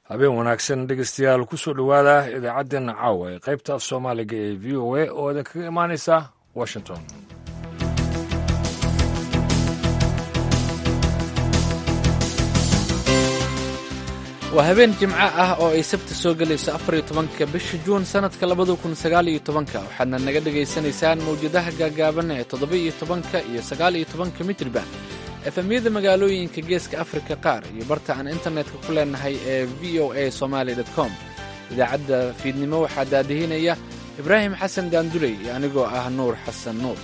habeen wanaagsan dhegeystayaal kusoo dhowaada idaacaddeenna caawa ee qaybta af soomaaliga ee v o a oo idinkaga imaanaysa washington waa habeen jimco ah oo ay sabti soo gelayso afariyo tobanka bisha juun sannadka labada kun sagaaliyo tobanka waxaadna naga dhegaysanaysaan mawjadaha gaagaaban ee toddoba-iyo tobanka iyo sagaaliyo tobanka mitriban efemyada magaalooyinka geeska afrika qaar iyo barta aan internetka ku leenahay ee v o a somaali com idaacadda fiidnimo waxaa daadihinaya ibraahim xasan daanduley iyo anigoo ah nuur xasan nuur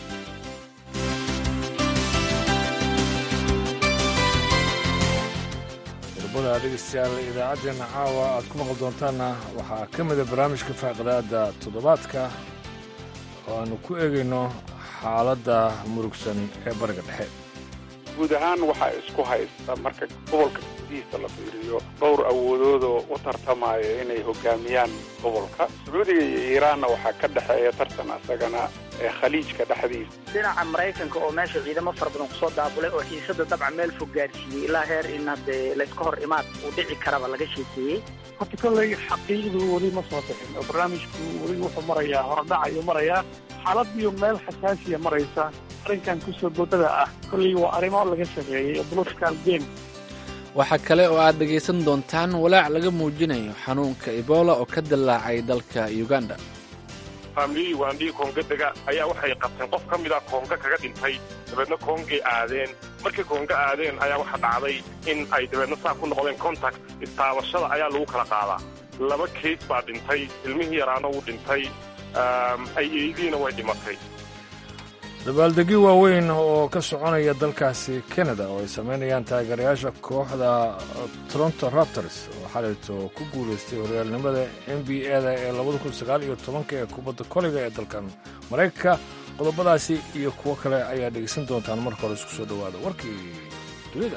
qodobada dhegeystayaal idaacaddeenna caawa aad ku maqli doontaanna waxaa ka mida barnaamijka faaqadaada toddobaadka oo aanu ku eegayno xaaladda murugsan ee bariga dhexe guud ahaan waxaa isku haysta marka gobolka gudihiisa la fiiriyo dhowr awoodoodoo u tartamaya inay hogaamiyaan gobolka sacuudiga iyo iiraanna waxaa ka dhexeeya tartan asagana ee khaliijka dhexdiisa dhinaca maraykanka oo meesha ciidamo fara badan kusoo daabulay oo xiisada dabcan meel fog gaarsiiyey ilaa heer in haddee layska hor imaad uu dhici karaba laga sheekeeyey horta kolley xaqiiqdu weli ma soo bixin oo barnaamijku weli wuxuu marayaa horodhac ayuu marayaa xaaladiyo meel xasaasiya maraysa arrinkan kusoo boodada ah kolley waa arrimo laga sameeyey oo political game waxaa kale oo aad dhegaysan doontaan walaac laga muujinayo xanuunka ebola oo ka dillaacay dalka uganda faamiliyii waandhihii koongadega ayaa waxay qabteen qof ka mida koonga kaga dhintay dabeedna koongay aadeen markay koonga aadeen ayaa waxa dhacday in ay dabeedna saa ku noqdeen contact istaabashada ayaa lagu kala qaadaa laba kays baa dhintay ilmihii yaraana wuu dhintay ayeydiina way dhimatay dabaaldegyo waaweyn oo ka soconaya dalkaasi kanada oo ay samaynayaan taageerayaasha kooxda toronto raptors oo xalayto ku guulaystay horyaalnimada n b a-da ee labada kun sagaal iyo tobanka ee kubadda koliga ee dalkan maraykanka qodobadaasi iyo kuwo kale ayaa dhegaysan doontaan marka hore isku soo dhowaada warkii dunida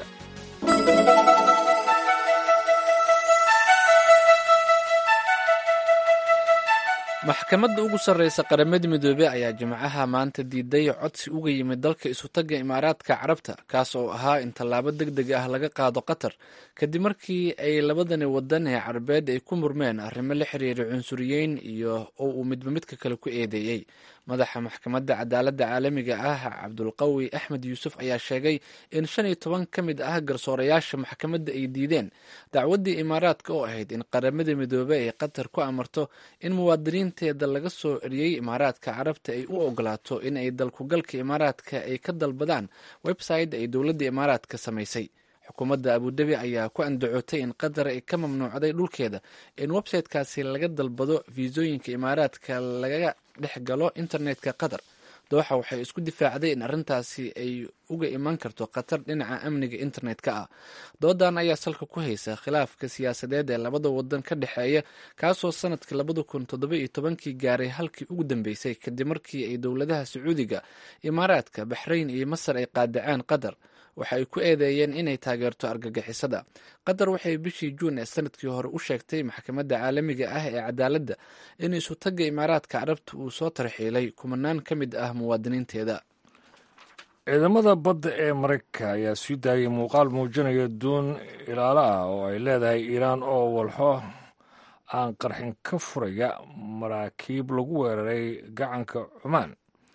maxkamadda ugu sarreysa qaramada midoobey ayaa jimcaha maanta diiday codsi uga yimid dalka isutagga imaaraadka carabta kaas oo ahaa in tallaabo deg deg ah laga qaado qatar kadib markii ay labadani wadan ee carabeed ay ku murmeen arrimo la xiriira cunsuriyeyn iyo oo uu midba midka kale ku eedeeyey madaxa maxkamadda cadaaladda caalamiga ah cabdulqawi axmed yuusuf ayaa sheegay in shan iyo toban ka mid ah garsoorayaasha maxkamadda ay diideen dacwaddii imaaraadka oo ahayd in qaramada midoobey ay qatar ku amarto in muwaadiniinteeda laga soo eriyey imaaraadka carabta ay u ogolaato in ay dalkugalka imaaraadka ay ka dalbadaan website ay dowladda imaaraadka samaysay xukuumadda abudabi ayaa ku andacootay in qatar ay ka mamnuucday dhulkeeda in websitekaasi laga dalbado fiisooyinka imaaraadka laga dhex galo internetka qatar dooxa waxay isku difaacday in arrintaasi ay uga iman karto khatar dhinaca amniga internetka ah doodan ayaa salka ku haysa khilaafka siyaasadeed ee labada wadan ka dhexeeya kaasoo sanadkii labada kun toddoba iyo tobankii gaaray halkii ugu dambeysay kadib markii ay dowladaha sacuudiga imaaraadka baxrayn iyo masar ay qaadaceen qatar waxa ay ku eedeeyeen inay taageerto argagixisada qatar waxay bishii juun ee sanadkii hore u sheegtay maxkamadda caalamiga ah ee cadaaladda in isutagga imaaraadka carabta uu soo tarxiilay kumanaan ka mid ah muwaadiniinteeda ciidamada badda ee maraykanka ayaa sii daayay muuqaal muujinaya duun ilaalo ah oo ay leedahay iiraan oo walxo aan qarxin ka furaya maraakiib lagu weeraray gacanka cumaan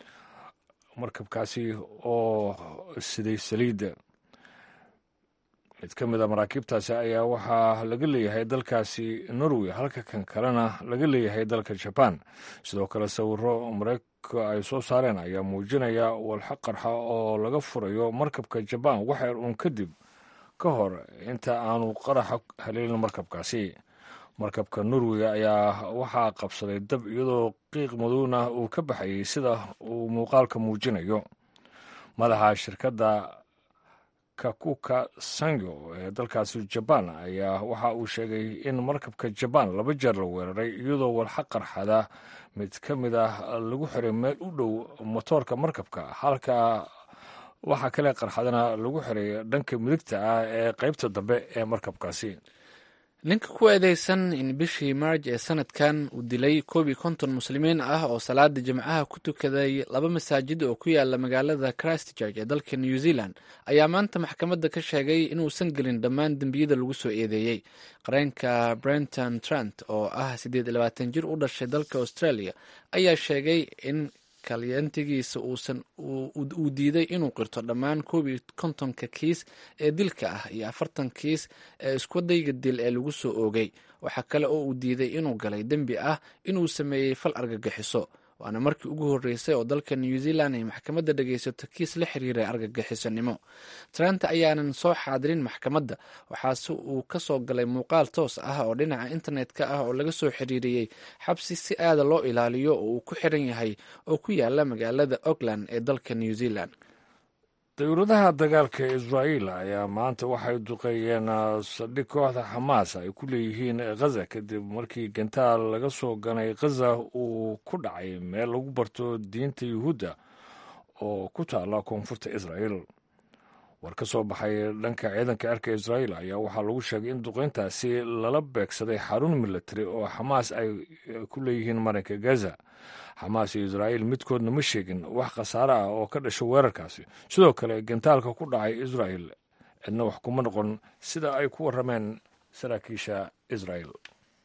markabkaasi oo siday saliidda mid ka mid a maraakiibtaasi ayaa waxaa laga leeyahay dalkaasi norway halka kan kalena laga leeyahay dalka jabaan sidoo kale sawiro maraykanka ay soo saareen ayaa muujinaya walxo qarxa oo laga furayo markabka jabaan waxyar uun kadib ka hor inta aanu qaraxa haleelin markabkaasi markabka norway ayaa waxaa qabsaday dab iyadoo qiiq madowna uu ka baxayay sida uu muuqaalka muujinayo madaxa shirkadda kakuka sango ee dalkaasi jabaan ayaa waxa uu sheegay in markabka jabaan laba jeer la weeraray iyadoo walxa qarxada mid ka mid ah lagu xiray meel u dhow motoorka markabka halka waxaa kale qarxadana lagu xiray dhanka midigta ah ee qaybta dambe ee markabkaasi ninka ku eedeysan in bishii maarj ee sanadkan uu dilay koob iyo konton muslimiin ah oo salaada jimcaha ku tukaday laba masaajid oo ku yaala magaalada christchurch ee dalka new zealand ayaa maanta maxkamadda ka sheegay inuusan gelin dhammaan dembiyada lagu soo eedeeyey qareenka brenton trant oo ah siddeed iyo labaatan jir u dhashay dalka australia ayaa sheegay in kalyantigiisa uusan uu diiday inuu qirto dhammaan koob iyo kontonka kiis ee dilka ah iyo afartan kiis ee iswadayga dil ee lagu soo oogay waxaa kale oo uu diiday inuu galay dembi ah inuu sameeyey fal argagixiso waana markii ugu horreysay oo dalka new zealand ay maxkamadda dhegaysato kiis la xiriiray argagixisonimo trant ayaanan soo xaadirin maxkamadda waxaase uu ka soo galay muuqaal toos ah oo dhinaca internet-ka ah oo laga soo xiriiriyey xabsi si aada loo ilaaliyo oo uu ku xiran yahay oo ku yaala magaalada auckland ee dalka new zealand dawladaha dagaalka israa'iil ayaa maanta waxay duqeeyeen saldhig kooxda xamaas ay ku leeyihiin khaza kadib markii gantaal laga soo ganay khaza uu ku dhacay meel lagu barto diinta yuhuudda oo ku taala koonfurta israa'iil war ka soo baxay dhanka ciidanka cirka israa'iil ayaa waxaa lagu sheegay in duqeyntaasi lala beegsaday xarun militari oo xamaas ay ku leeyihiin marinka gaza xamaas iyo israa'iil midkoodna ma sheegin wax khasaare ah oo ka dhasho weerarkaasi sidoo kale gantaalka ku dhacay israa'iil cidna wax kuma noqon sida ay ku warrameen saraakiisha israa'iil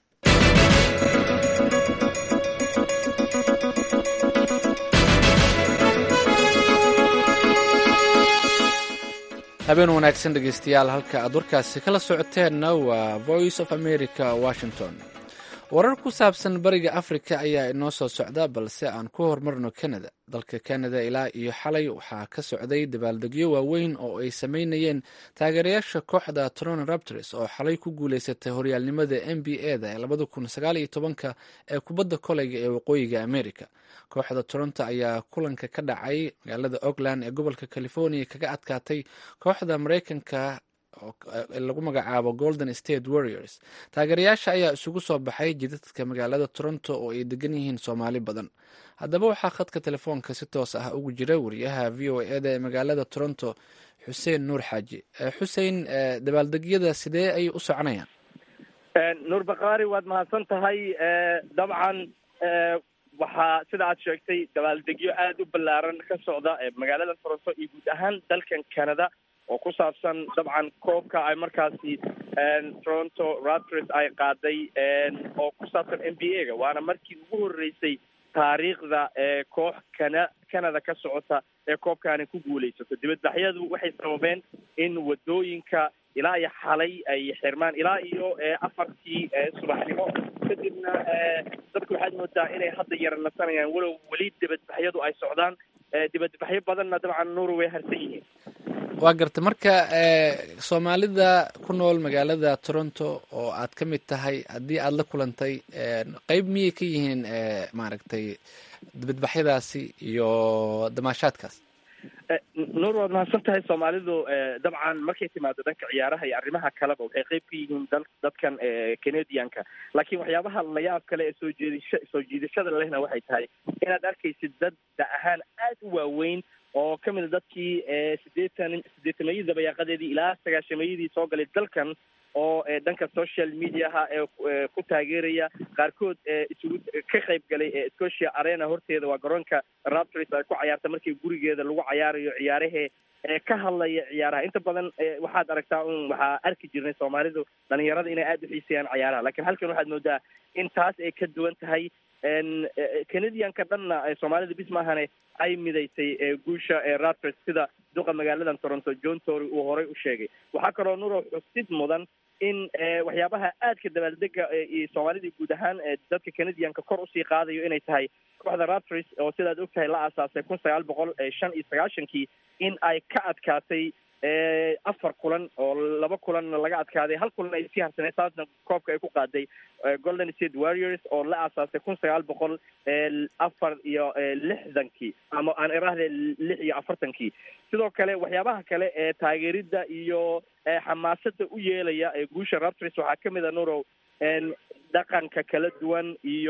habeen wanaagsan dhegeystayaal halka aad warkaasi kala socoteenna waa voice of america washington warar ku saabsan bariga afrika ayaa inoo soo socda balse aan ku horumarno canada dalka canada ilaa iyo xalay waxaa ka socday dabaaldegyo waaweyn oo ay sameynayeen taageerayaasha kooxda toronto raptors oo xalay ku guuleysatay horyaalnimada n b a da ee labada kun sagaal iyo tobanka ee kubadda koleyga ee waqooyiga america kooxda toronto ayaa kulanka ka dhacay magaalada auckland ee gobolka california kaga adkaatay kooxda mareykanka lagu magacaabo golden state warriors taageerayaasha ayaa isugu soo baxay jidadka magaalada toronto oo ay degan yihiin soomaali badan haddaba waxaa khadka telefoonka si toos ah ugu jira wariyaha v o eda ee magaalada toronto xuseen nuur xaaji xuseen dabaaldegyada sidee ayay u soconayaan nuur bakhaari waad mahadsan tahay dabcan waxaa sida aad sheegtay dabaaldegyo aada u ballaaran ka socda magaalada toronto iyo guud ahaan dalkan canada oo ku saabsan dabcan koobka ay markaasi toronto raptors ay qaaday oo ku saabsan n b a ga waana markii ugu horreysay taariikhda koox kana canada ka socota ee koobkaani ku guulaysato dibadbaxyadu waxay sababeen in wadooyinka ilaa iyo xalay ay xirmaan ilaa iyo afartii subaxnimo kadibna dadku waxaad moodaa inay hadda yara nasanayaan walow weli dibadbaxyadu ay socdaan dibadbaxyo badanna dabcan nuur way harsan yihiin waa garta marka soomaalida ku nool magaalada toronto oo aad ka mid tahay haddii aada la kulantay qeyb miyay ka yihiin maaragtay dibadbaxyadaasi iyo damaashaadkaas nuur waad mahadsan tahay soomaalidu dabcan markay timaado dhanka ciyaaraha iyo arrimaha kaleba waxay qeyb ka yihiin da dadkan canadianka laakiin waxyaabaha layaab kale ee soo jeedisha soo jiidashada lehna waxay tahay inaad arkaysid dad da ahaan aada u waaweyn oo ka mida dadkii sideetan sideetamayadii dabayaaqadeedii ilaa sagaashamayadii soo galay dalkan oo dhanka social mediaha ee ku taageeraya qaarkood isugu ka qayb galay scotia arena horteeda waa garoonka raptors ay ku cayaarta markii gurigeeda lagu cayaarayo ciyaarahee ka hadlaya ciyaaraha inta badan waxaad aragtaa un waxaa arki jirnay soomaalidu dhalinyarada inay aada u xiiseeyaan ciyaaraha lakiin halkan waxaad moodaa in taas ay ka duwan tahay canadianka dhanna soomaalida bis maahane ay midaysay guusha raptors sida duqa magaaladan toronto john tory uu horay u sheegay waxaa kaloo nuro xusid mudan in waxyaabaha aadka dabaaldega iyo soomaalida guud ahaan dadka canadianka kor usii qaadayo inay tahay kooxda raptors oo sidaad og tahay la aasaasay kun sagaal boqol shan iyo sagaashankii in ay ka adkaatay afar kulan oo laba kulanna laga adkaaday hal kulan ay sii harsanay taasna koobka ay ku qaaday golden state warriors oo la aasaasay kun sagaal boqol afar iyo lixdankii ama aan irahde lix iyo afartankii sidoo kale waxyaabaha kale ee taageerida iyo xamaasada u yeelaya ee guusha raptors waxaa kamid a nurow dhaqanka kala duwan iyo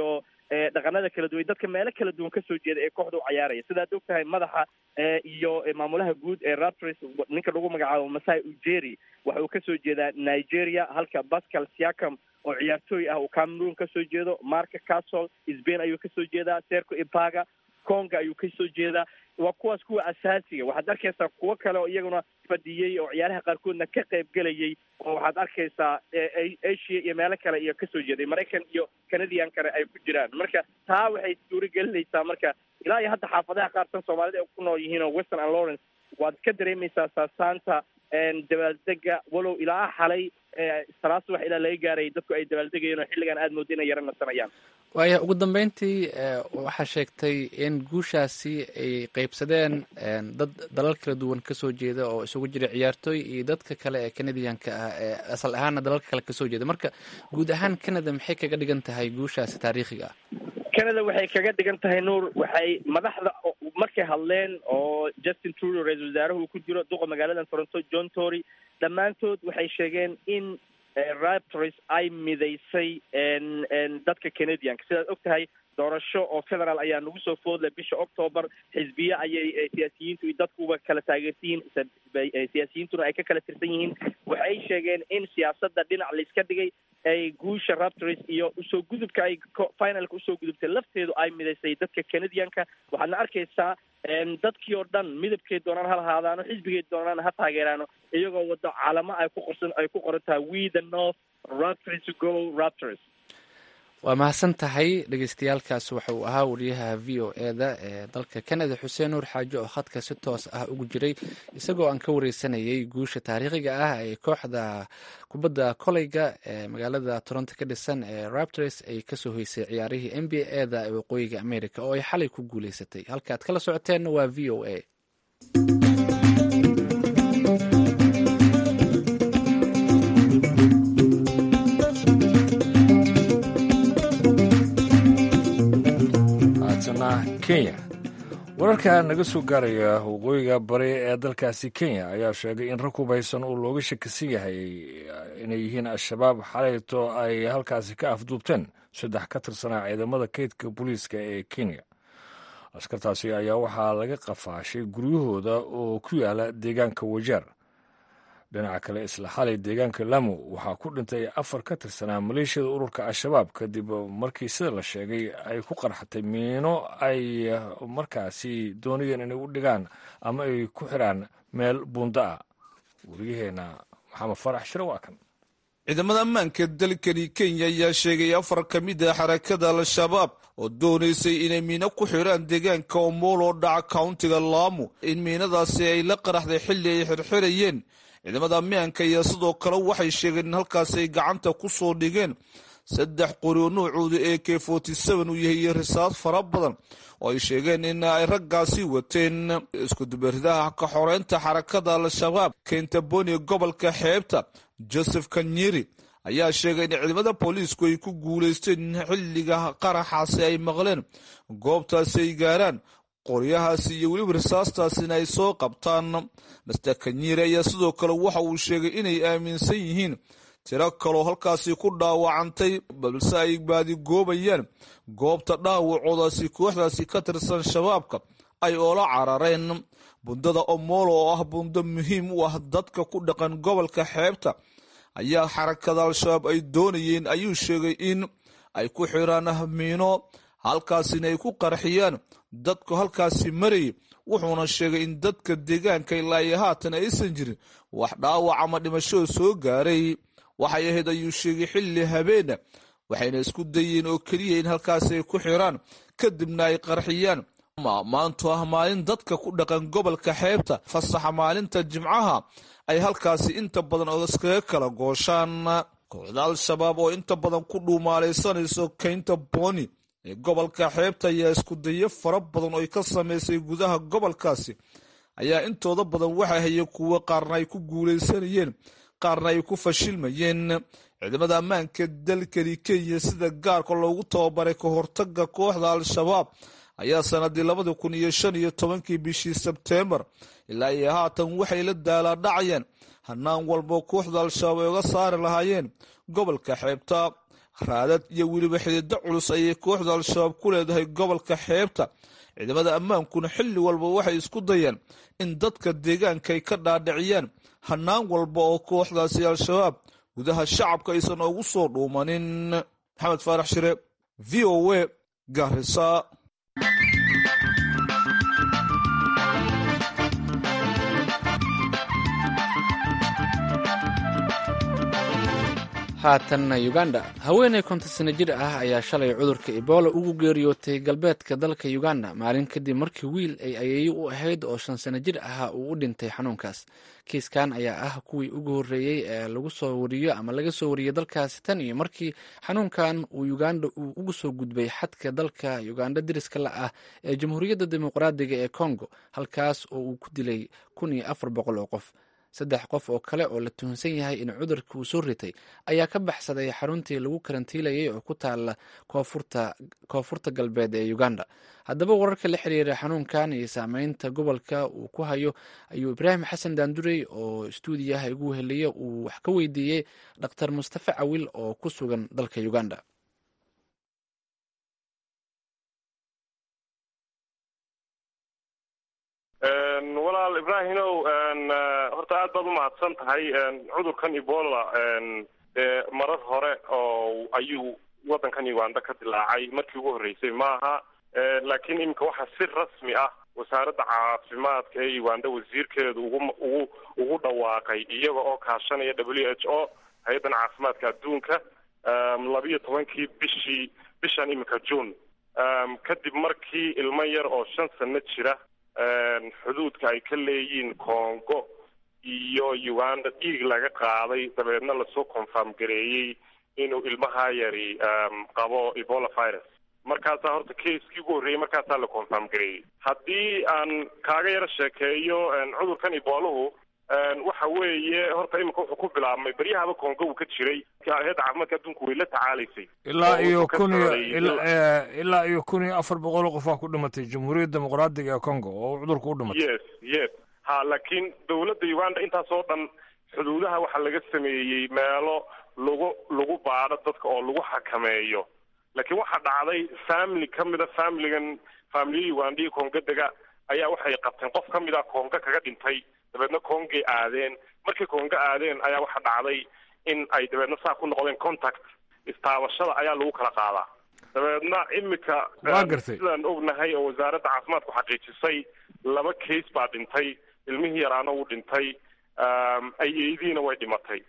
dhaqanada kala duwan dadka meelo kala duwan kasoo jeeda ee kooxda u cayaaraya sidaad og tahay madaxa iyo maamulaha guud ee raptors ninka lagu magacaabo masai ujeri waxa uu kasoo jeedaa nigeria halka pascal siakam oo ciyaartooy ah uu cameroon kasoo jeedo marka castle spain ayuu kasoo jeedaa serco ipaga conga ayuu kasoo jeedaa waa kuwaas kuwa asaasiga waxaad arkaysaa kuwo kale oo iyaguna fadhiyey oo ciyaaraha qaarkoodna ka qayb gelayay oo waxaad arkaysaa asia iyo meelo kale iyo kasoo jeeday maraykan iyo canadian kale ay ku jiraan marka taa waxay suuragelinaysaa marka ilaa iyo hadda xaafadaha qaarsan soomaalida ay ku nool yihiin oo western and lawrence waad ka dareemaysaa saasaanta dabaaldega walow ilaa xalay salaad subax ilaa laga gaaray dadku ay dabaaldegayeen oo xilligan aada mooda inay yaro nasanayaan waaya ugu dambeyntii waxaa sheegtay in guushaasi ay qeybsadeen dad dalal kala duwan kasoo jeeda oo isugu jira ciyaartooy iyo dadka kale ee canadianka ah ee asal ahaana dalalka kale kasoo jeeda marka guud ahaan canada maxay kaga dhigan tahay guushaasi taariikhiga ah canada waxay kaga dhigan tahay nuur waxay madaxda markay hadleen oo justin trudeau ra-isul wasaaraha uu ku jiro duqa magaalada toronto john tory dhammaantood waxay sheegeen in raptors ay midaysay dadka canadianka sidaad og tahay doorasho oo federaal ayaa nagu soo foodlay bisha octoober xisbiye ayay siyaasiyiintu iyo dadkuba kala taageersan yihiin siyaasiyiintuna ay ka kala tirsan yihiin waxay sheegeen in siyaasadda dhinac layska dhigay ay guusha raptors iyo usoo gudubka ay finalka usoo gudubtay lafteedu ay midaysay dadka canadianka waxaadna arkaysaa dadkii oo dhan midabkay doonaan ha lahaadaano xisbigay doonaan ha taageeraano iyagoo wado calamo ay ku qorsan ay ku qoran tahay we the north raptors to go raptors waa mahadsan tahay dhegeystayaalkaas waxa uu ahaa wariyaha v o e da ee dalka canada xuseen nuur xaajo oo khadka si toos ah ugu jiray isagoo aan ka wareysanayay guusha taariikhiga ah ee kooxda kubadda koleyga ee magaalada toronto ka dhisan ee raptors ay kasoo hoysay ciyaarihii n b a da ee waqooyiga america oo ay xalay ku guuleysatay halkaaad kala socoteenna waa v o a kenya wararka naga soo gaaraya waqooyiga bari ee dalkaasi kenya ayaa sheegay in rag hubaysan uu looga shakisan yahay inay yihiin al-shabaab xalayto ay halkaasi ka afduubteen saddex ka tirsanaa ciidamada kaydka booliiska ee kenya askartaasi ayaa waxaa laga qafaashay guryahooda oo ku yaala deegaanka wajeer dhinaca kale isla xalay deegaanka lamu waxaa ku dhintay afar ka tirsanaa maleeshiyada ururka al-shabaab kadib markii sida la sheegay ay ku qarxatay miino ay markaasi doonayeen inay u dhigaan ama ay ku xiraan meel buunda ah wariyaheenna maxamed farax shire waa kan ciidamada ammaanka dalkani kenya ayaa sheegay afar ka mid a xarakada al-shabaab oo doonaysay inay miino ku xidhaan deegaanka omolo dhaca countiga laamu in miinadaasi ay la qaraxday xilli ay xirxirayeen ciidamada ammaanka ayaa sidoo kale waxay sheegeen in halkaasi ay gacanta ku soo dhigeen saddex qori oo nuucooda a k forty seven uu yahay iyo risaas fara badan oo ay sheegeen in ay raggaasi wateen iskudubarridaha ka xoreynta xarakada al-shabaab kentaboni gobolka xeebta joseph kanyeri ayaa sheegay in ciidamada booliisku ay ku guulaysteen in xilliga qaraxaasi ay maqleen goobtaasi ay gaaraan qoryahaasi iyo weliba risaastaasina ay soo qabtaan master kanyeri ayaa sidoo kale waxa uu sheegay inay aaminsan yihiin tiro kaloo halkaasi ku dhaawacantay balse ay baadigoobayaan goobta dhaawacoodaasi kooxdaasi ka tirsan shabaabka ay oola carareen bundada omolo oo ah bundo muhiim u ah dadka ku dhaqan gobolka xeebta ayaa xarakada al-shabaab ay doonayeen ayuu sheegay in ay ku xiraan miino halkaasina ay ku qarxiyaan dadku halkaasi marayay wuxuuna sheegay in dadka deegaanka ilaa iyo haatan aysan jirin wax dhaawac ama dhimashoo soo gaaray waxay ahayd ayuu sheegay xilli habeena waxayna isku dayeen oo keliya in halkaasi ay ku xiraan kadibna ay qarxiyaan maantu ah maalin dadka ku dhaqan gobolka xeebta fasaxa maalinta jimcaha ay halkaasi inta badan oo iskaga kala gooshaan kooxda al-shabaab oo inta badan ku dhuumaalaysanayso kaynta boni ee gobolka xeebta ayaa isku dayo fara badan oo ay ka samaysay gudaha gobolkaasi ayaa intooda badan waxaa hayay kuwo qaarna ay ku guulaysanayeen qaarna ay ku fashilmayeen ciidamada ammaanka dalkani kenya sida gaarka loogu tababaray ka hortaga kooxda al-shabaab ayaa sanadii labadi kun iyo shan iyo tobankii bishii sebteembar ilaa iyo haatan waxay la daalaadhacayaan hanaan walbo kooxda al-shabaab ay uga saari lahaayeen gobolka xeebta raadad iyo weliba xidido culus ayay kooxda al-shabaab ku leedahay gobolka xeebta ciidamada ammaankuna xilli walba waxay isku dayaan in dadka deegaanka ay ka dhaadhiciyaan hanaan walba oo kooxdaasi al-shabaab gudaha shacabka aysan ugu soo dhuumanin maxamed faarax shire v o a garisa haatanna uganda haweeney konton sano jir ah ayaa shalay cudurka ebola ugu geeriyootay galbeedka dalka uganda maalin kadib markii wiil ay ayeeyo u ahayd oo shan sano jir ahaa uu u dhintay xanuunkaas kiiskan ayaa ah kuwii ugu horreeyey ee lagu soo wariyo ama laga soo wariyey dalkaasi tan iyo markii xanuunkan uu uganda uu ugu soo gudbay xadka dalka uganda diriska la ah ee jamhuuriyadda dimuqraadiga ee congo halkaas oo uu ku dilay kun iyo afar boqol oo qof saddex qof oo kale oo la tuhunsan yahay in cudurka uu soo ritay ayaa ka baxsaday xaruntii lagu karantiilayay oo ku taala koonfurta galbeed ee uganda haddaba wararka la xiriira xanuunkan iyo saameynta gobolka uu ku hayo ayuu ibraahim xasan daandurey oo stuudiyaha igu heliya uu wax ka weydiiyey dhaktar mustafe cawil oo ku sugan dalka uganda walaal ibraahimow horta aad baad umahadsan tahay cudurkan ebola dee marar hore oo ayuu waddankan uganda ka dilaacay markii ugu horreysay maaha laakiin iminka waxaa si rasmi ah wasaaradda caafimaadka ee uganda wasiirkeedu ugu ugu ugu dhawaaqay iyaga oo kaashanaya w h o hay-addan caafimaadka adduunka labiyo tobankii bishii bishan iminka june kadib markii ilmo yar oo shan sano jira xuduudka ay ka leeyihiin congo iyo uganda dhiig laga qaaday dabeedna lasoo confirm gareeyey inuu ilmaha yari qabo ebola virus markaasaa horta caskii ugu horreeyey markaasaa la confirm gareeyey haddii aan kaaga yaro sheekeeyo cudurkan ebolahu waxa weeye horta iminka wuxuu ku bilaabmay beryahaba congo uu ka jiray hay-adda caafimaadka adduunku way la tacaalaysay ilaa iyo kun iyo ilaa iyo kun iyo afar boqol oo qof aa ku dhimatay jamhuuriyadda dimuqraadiga ee congo oo cudurka u dhimatay yes yes ha laakiin dawladda uganda intaas oo dhan xuduudaha waxaa laga sameeyey meelo lagu lagu baadho dadka oo lagu xakameeyo laakiin waxaa dhacday family ka mida familigan familiya ugandaiyo konga dega ayaa waxay qabteen qof ka mid a konga kaga dhintay dabeedna kongay aadeen markay konga aadeen ayaa waxa dhacday in ay dabeedna saa ku noqdeen contact istaabashada ayaa lagu kala qaadaa dabeedna imika Waa gartay. sidaan ognahay oo wasaaradda caafimaadku xaqiijisay laba case baa dhintay ilmihii yaraana wuu dhintay ayeydiina way dhimatay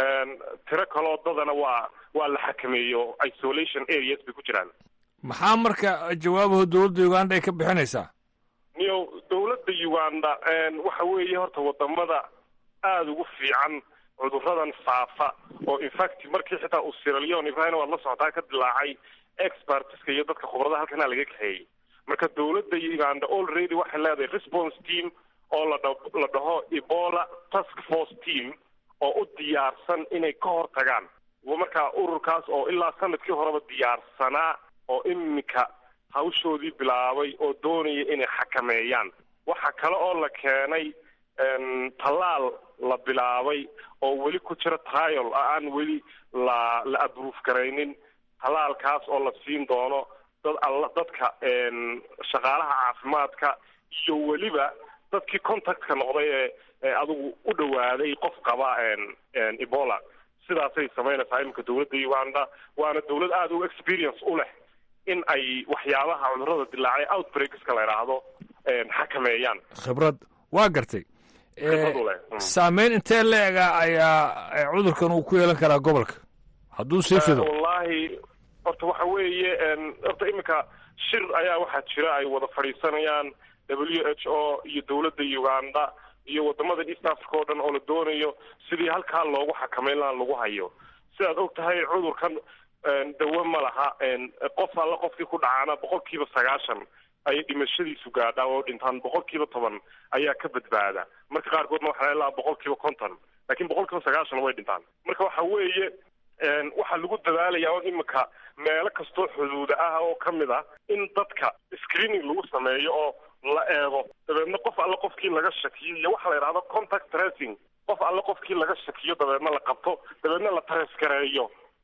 tiro kaloo dadana waa waa la xakameeyo isolation areas bay ku jiraan maxaa marka jawaabaha dowladda uganda ay ka bixinaysaa niyo dawladda uganda waxa weeye horta wadamada aada ugu fiican cuduradan faafa oo infact markii xitaa uu Sierra Leone ibrahim waad la socotaa ka dilaacay expertska iyo dadka khubarada halkana laga kaxeeyey marka dawladda uganda already waxay leedahay response team oo la dha- la dhaho ebola task force team oo u diyaarsan inay ka hor tagaan wa markaa ururkaas oo ilaa sanadkii horeba diyaarsanaa oo iminka hawshoodii bilaabay oo doonaya inay xakameeyaan waxa kale oo la keenay em, tallaal la bilaabay oo weli ku jira trial aan weli la la approve garaynin tallaalkaas oo la siin doono dad alla dadka em, shaqaalaha caafimaadka iyo weliba dadkii contactka noqday ee ee adigu u dhawaaday qof qaba em, em, ebola sidaasay samaynaysaa iminka dawladda uganda waana dawlad aada u experience u leh in ay waxyaabaha cudurrada dilaacay outbreakska la idhaahdo em, xakameeyaan khibrad waa gartay Khibrad u leh. Mm. saameyn intee la-ega ayaa eh, cudurkan uu ku yeelan karaa gobolka hadduu sii fido wallaahi horta waxa weeye em, horta iminka shir ayaa waxaa jira ay wada fadhiisanayaan w h o iyo dawladda uganda iyo wadamada east africa oo dhan oo la doonayo sidii halkaa loogu xakameyn lahaa lagu hayo sidaad og tahay cudurkan em, dawo ma laha em, qof alla qofkii ku dhacaana boqolkiiba sagaashan ayay dhimashadiisu gaadhaa oo dhintaan boqolkiiba toban ayaa ka badbaada marka qaarkoodna waxaa ilaa boqolkiiba konton laakiin boqolkiiba sagaashan way dhintaan marka waxa weeye een, waxaa lagu dadaalayaa oo iminka meelo kastoo xuduuda ah oo ka mid ah in dadka screening lagu sameeyo oo la eego dabeedna qof alle qofkii laga shakiyo iyo waxa la yidhahdo contact tracing qof alle qofkii laga shakiyo dabeedna la qabto dabeedna la tareskareeyo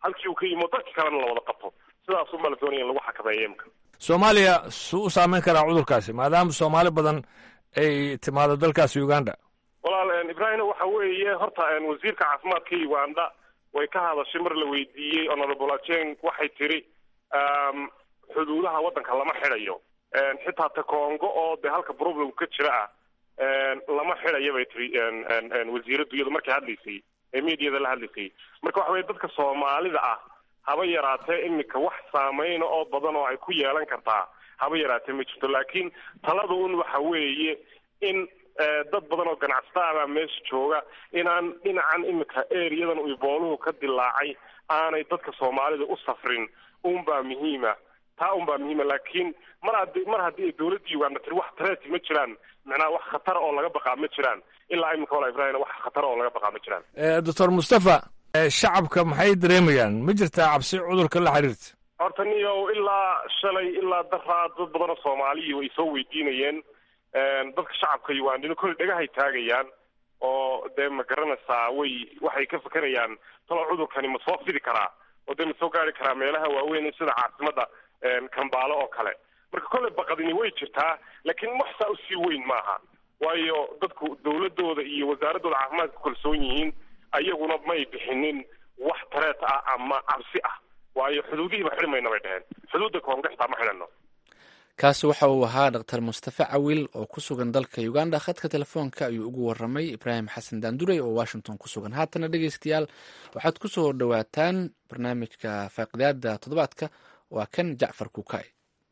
halkii uu ka yimo dadki kalena la wada qabto sidaas unbaa la doonaya in lagu xakameeyo imka soomaaliya suu u saameyn karaa cudurkaasi maadaama soomaali badan ay timaado dalkaasi uganda walaal ibrahim waxa weeye horta wasiirka caafimaadka uganda way ka hadashay mar la weydiiyey honorable ajeng waxay tiri xuduudaha waddanka lama xidhayo xitaa ta congo oo dee halka problem ka jira ah lama xidhayo bay tiri wasiiraddu iyadu markay hadlaysay ee mediada la hadlaysay marka waxa weye dadka soomaalida ah haba yaraatee iminka wax saameyna oo badan oo ay ku yeelan kartaa haba yaraatee ma jirto laakiin talada un waxa weeye in dad badan oo ganacsataa baa meesha jooga inaan dhinacan iminka ereyadan uu ibooluhu ka dilaacay aanay dadka soomaalida u safrin unbaa muhiima taa unbaa muhiima laakiin mar haddii mar haddii ay dawladda uganda tiri wax tareeti ma jiraan macnaha wax khatara oo laga baqaa ma jiraan ilaa iminka wala ibrahim wax khatara oo laga baqaa ma jiraan doctor mustafa shacabka maxay dareemayaan ma jirtaa cabsi cudurka la xiriirta horta niyow ilaa shalay ilaa daraa dad badan oo soomaaliya way soo weydiinayeen dadka shacabka ugandina kolley dhagahay taagayaan oo dee ma garanaysaa way waxay ka fekerayaan talo cudurkani ma soo fidi karaa oo dee ma soo gaari karaa meelaha waaweyn sida caasimadda kambaalo oo kale marka kolley baqadini way jirtaa laakiin wax saa usii weyn maaha waayo dadku dawladooda iyo wasaaradooda caafimaadka ku kalsoon yihiin ayaguna may bixinin wax tareet ah ama cabsi ah waayo xuduudihiiba xidhi mayna bay dheheen xuduudda koonga xitaa ma xidhano kaasi waxa uu ahaa dhaktar mustafe cawil oo ku sugan dalka uganda khadka telefoonka ayuu ugu waramay ibraahim xasan daandurey oo washington ku sugan haatana dhegeystayaal waxaad ku soo dhowaataan barnaamijka faaqidaada toddobaadka waa kan jacfar kuukay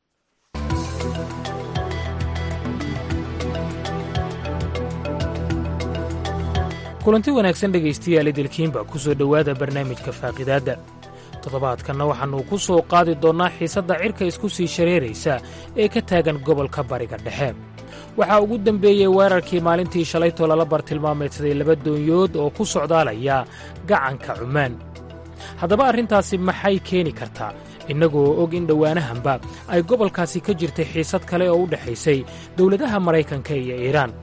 kulanti wanaagsan dhegaystayaal idilkiinba ku soo dhowaada barnaamijka faaqidaadda toddobaadkanna waxaannu ku soo qaadi doonnaa xiisadda cirka isku sii shareeraysa ee ka taagan gobolka bariga dhexe waxaa ugu dembeeyey weerarkii maalintii shalaytoo lala bartilmaameedsaday laba doonyood oo ku socdaalaya gacanka cumaan haddaba arrintaasi maxay keeni kartaa innagoo og in dhowaanahanba ay gobolkaasi ka jirtay xiisad kale oo u dhexaysay dowladaha maraykanka iyo iiraan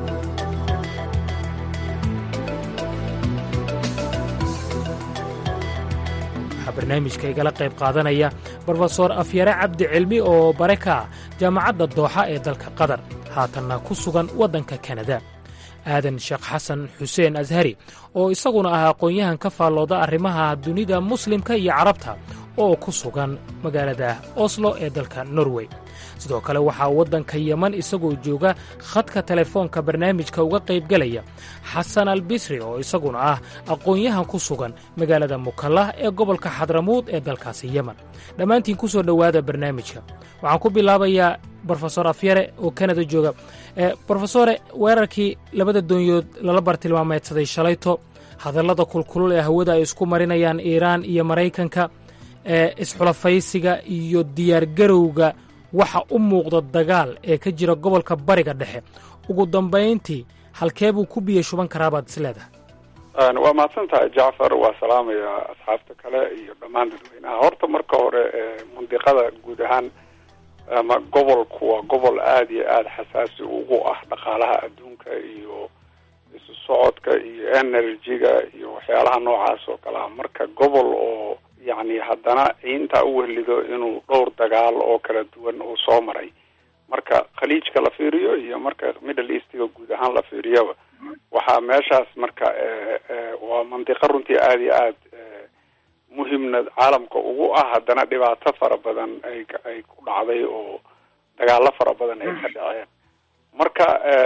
barnaamijka igala qayb qaadanaya brofesor afyare cabdi cilmi oo bare ka ah jaamacadda dooxa ee dalka qatar haatanna ku sugan waddanka kanada aadan sheekh xasan xuseen ashari oo isaguna ah aqoon-yahan ka faallooda arrimaha dunida muslimka iyo carabta oo ku sugan magaalada oslo ee dalka norway sidoo kale waxaa waddanka yeman isagoo jooga khadka telefoonka barnaamijka uga qaybgelaya xasan albisri oo isaguna ah aqoon-yahan ku sugan magaalada mukallah ee gobolka xadramuud ee dalkaasi yeman dhammaantiin ku soo dhowaada barnaamijka waxaan ku bilaabayaa brofesor afyare oo kanada jooga brofesore weerarkii labada doonyood lala bartilmaameedsaday shalayto hadallada kulkulul ee hawada ay isku marinayaan iiraan iyo maraykanka ee isxulafaysiga iyo diyaargarowga waxa u muuqda dagaal ee ka jira gobolka bariga dhexe ugu dambayntii halkee buu ku biyo shuban karaabaad is leedahay waa mahadsan tahay jacfar waa salaamaya asxaabta kale iyo dhammaan dadweynaha horta marka hore mundiqada guud ahaan ama gobolku waa gobol aada iyo aada xasaasi ugu ah dhaqaalaha adduunka iyo isu socodka iyo energy-ga iyo waxyaalaha noocaas oo kale ah marka gobol oo yacni haddana ciinta u wehlido inuu dhowr dagaal oo kala duwan uu soo maray marka khaliijka la fiiriyo iyo marka middle eastiga guud ahaan la fiiriyaba waxaa meeshaas marka waa mandiqo runtii aada iyo aada muhimna caalamka ugu ah haddana dhibaato fara badan ay ay ku dhacday oo dagaalo fara badan ay ka dhaceen marka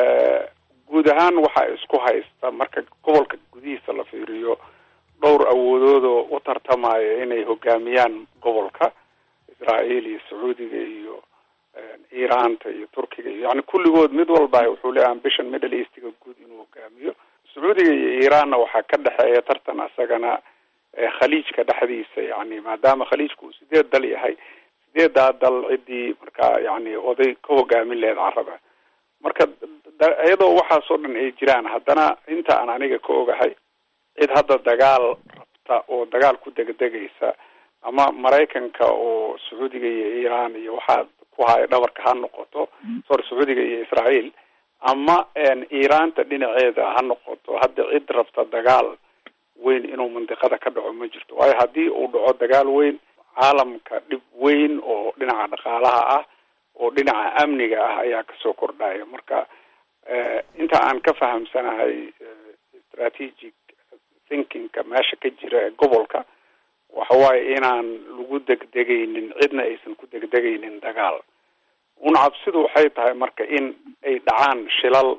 guud ahaan waxaa isku haysta marka gobolka gudihiisa la fiiriyo dhowr awoodoodoo u tartamaya inay hogaamiyaan gobolka israael iyo sacuudiga iyo iiraanta iyo turkiga iyo yani kulligood mid walba wuxuu leeyahay ambition middle eastiga guud inuu hogaamiyo sacuudiga iyo iiraanna waxaa ka dhexeeya tartan asagana khaliijka dhexdiisa yani maadaama khaliijku uu sideed dal yahay sideedaa dal ciddii markaa yani oday ka hogaamin laheyd caraba marka iyadoo waxaasoo dhan ay jiraan haddana inta aan aniga ka ogahay cid hadda dagaal rabta oo dagaal ku degdegaysa ama maraykanka oo sacuudiga iyo iiraan iyo waxaa ku haya dhabarka ha noqoto sorry sacuudiga iyo israael ama iiraanta dhinaceeda ha noqoto hadda cid rabta dagaal weyn inuu mandiqada ka dhaco ma jirto waayo haddii uu dhaco dagaal weyn caalamka dhib weyn oo dhinaca dhaqaalaha ah oo dhinaca amniga ah ayaa kasoo kordhaya marka inta aan ka fahamsanahay strategic thinkingka meesha ka jira ee gobolka waxa waaye inaan lagu degdegaynin cidna aysan ku degdegaynin dagaal una cabsidu waxay tahay marka in ay dhacaan shilal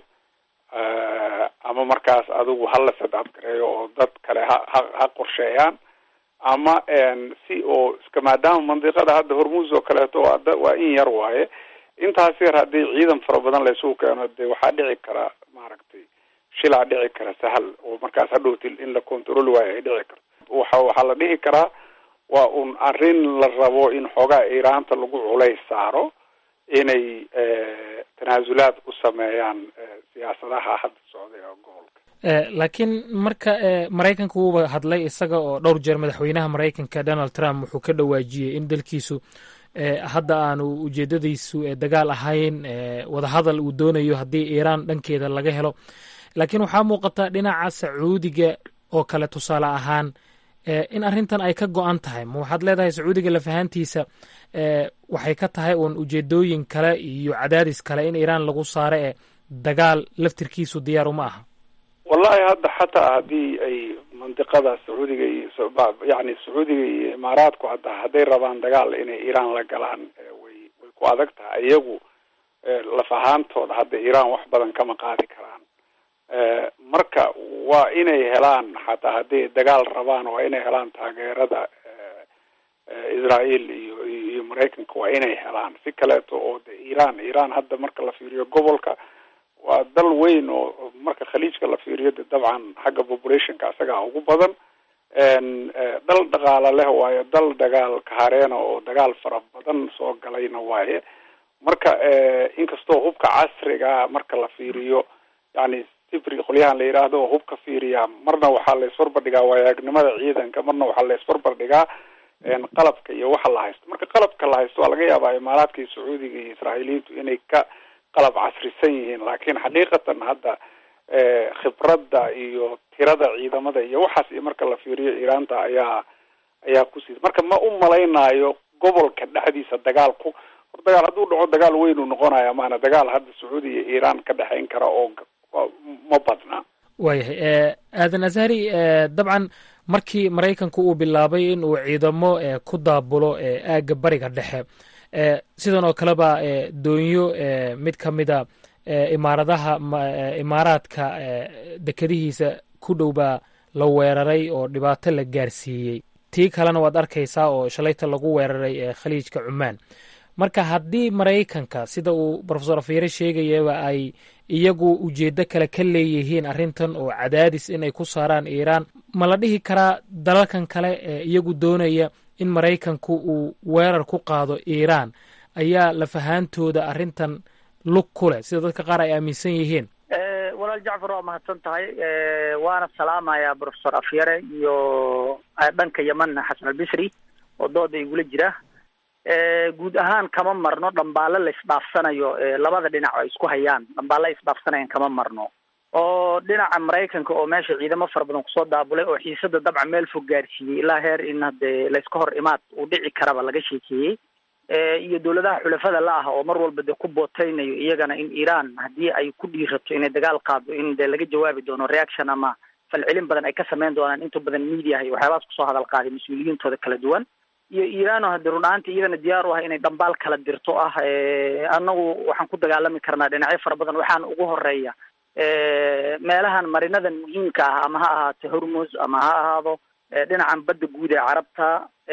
ama markaas adigu hala sadcad gareeyo oo dad kale ha ha ha qorsheeyaan ama si oo iska maadaama mandiqada hadda hormuus oo kaleeto waa waa in yar waaye intaas yar haddii ciidan fara badan laysugu keeno dee waxaa dhici kara maaragtay shilaa dhici kara sahal oo markaas hadhowti in la control waayo ay dhici karto waxa waxaa la dhihi karaa waa un arrin la rabo in xoogaa iiraanta lagu culays saaro inay tanaasulaad u sameeyaan siyaasadaha hadda socday oo gobolka laakiin marka maraykanka wuuba hadlay isaga oo dhowr jeer madaxweynaha maraykanka donald trump wuxuu ka dhawaajiyey in dalkiisu hadda aanu ujeedadiisu dagaal ahayn wadahadal uu doonayo haddii iiraan dhankeeda laga helo laakiin waxaa muuqata dhinaca sacuudiga oo kale tusaale ahaan in arrintan ay ka go-an tahay ma waxaad leedahay sacuudiga lafahaantiisa waxay ka tahay uun ujeedooyin kale iyo cadaadis kale in iiraan lagu saaro ee dagaal laftirkiisu diyaar uma aha wallahi hadda xataa haddii ay mandiqada sacuudiga iyo yani sacuudiga iyo imaaraadku hadda hadday rabaan dagaal inay iiraan la galaan way way ku adag tahay iyagu laf ahaantooda hadda iiraan wax badan kama qaadi karaan marka waa inay helaan xataa hadday dagaal rabaan waa inay helaan taageerada israel iyo iyo maraykanka waa inay helaan si kaleeto oo de iiraan iiraan hadda marka la fiiriyo gobolka waa dal weyn oo marka khaliijka la fiiriyo de dabcan xagga populationka isagaa ugu badan dal dhaqaala leh waayo dal dagaal kahareena oo dagaal fara badan soo galayna waaye marka inkastoo hubka casriga marka la fiiriyo yani sifri qolyahan la yidhaahdo oo hubka fiiriya marna waxaa la isbarbardhigaa waayagnimada ciidanka marna waxaa la isbarbardhigaa qalabka iyo waxa la haysto marka qalabka la haysto waa laga yaabaa imaaraadka iyo sacuudiga iyo israa'iiliyiintu inay ka qalab casrisan yihiin laakiin xaqiiqatan hadda khibradda iyo tirada ciidamada iyo waxaas iyo marka la fiiriyo iiraanta ayaa ayaa kusiisa marka ma u malaynaayo gobolka dhexdiisa dagaalku hor dagaal hadduu dhaco dagaal weyn uu noqonaya maana dagaal hadda sacuudi iyo iiraan ka dhexayn kara oo ma badna waayahay aadan azhari dabcan markii maraykanku uu bilaabay in uu ciidamo ku daabulo aagga bariga dhexe sidan oo kaleba doonyo mid ka mida imaaradaha imaaraadka dekadihiisa ku dhow baa la weeraray oo dhibaato la gaarsiiyey tii kalena waad arkaysaa oo shalayta lagu weeraray khaliijka cumaan marka haddii maraykanka sida uu rofesor afyare sheegayaba ay iyagu ujeedo kale ka leeyihiin arrintan oo cadaadis inay ku saaraan iiraan ma la dhihi karaa dalalkan kale ee iyagu doonaya in maraykanku uu weerar ku qaado iiraan ayaa lafahaantooda arrintan lug ku leh sida dadka qaar ay aaminsan yihiin walaal jacfar waa mahadsan tahay waana salaamayaa profesor afyare iyo dhanka yeman xasan albisri oo dooda igula jira guud ahaan kama marno dhambaalo la isdhaafsanayo labada dhinac ay isku hayaan dhambaalo isdhaafsanayaan kama marno oo dhinaca maraykanka oo meesha ciidamo fara badan kusoo daabulay oo xiisada dabca meel fog gaarsiiyey ilaa heer in hadee layska hor imaad uu dhici karaba laga sheekeeyey iyo dowladaha xulafada la ah oo mar walba dee ku booteynayo iyagana in iiraan haddii ay ku dhiirato inay dagaal qaado in dee laga jawaabi doono reaction ama falcelin badan ay ka sameyn doonaan inta badan mediaha iyo waxyaabahaas kusoo hadal qaaday mas-uuliyiintooda kala duwan iyo iiraano hadii run ahaantii iyadana diyaar u ah inay dhambaal kala dirto ah annagu waxaan ku dagaalami karnaa dhinacyo fara badan waxaana ugu horeeya meelahan marinadan muhiimka ah ama ha ahaato hormuz ama ha ahaado dhinacan badda guud ee carabta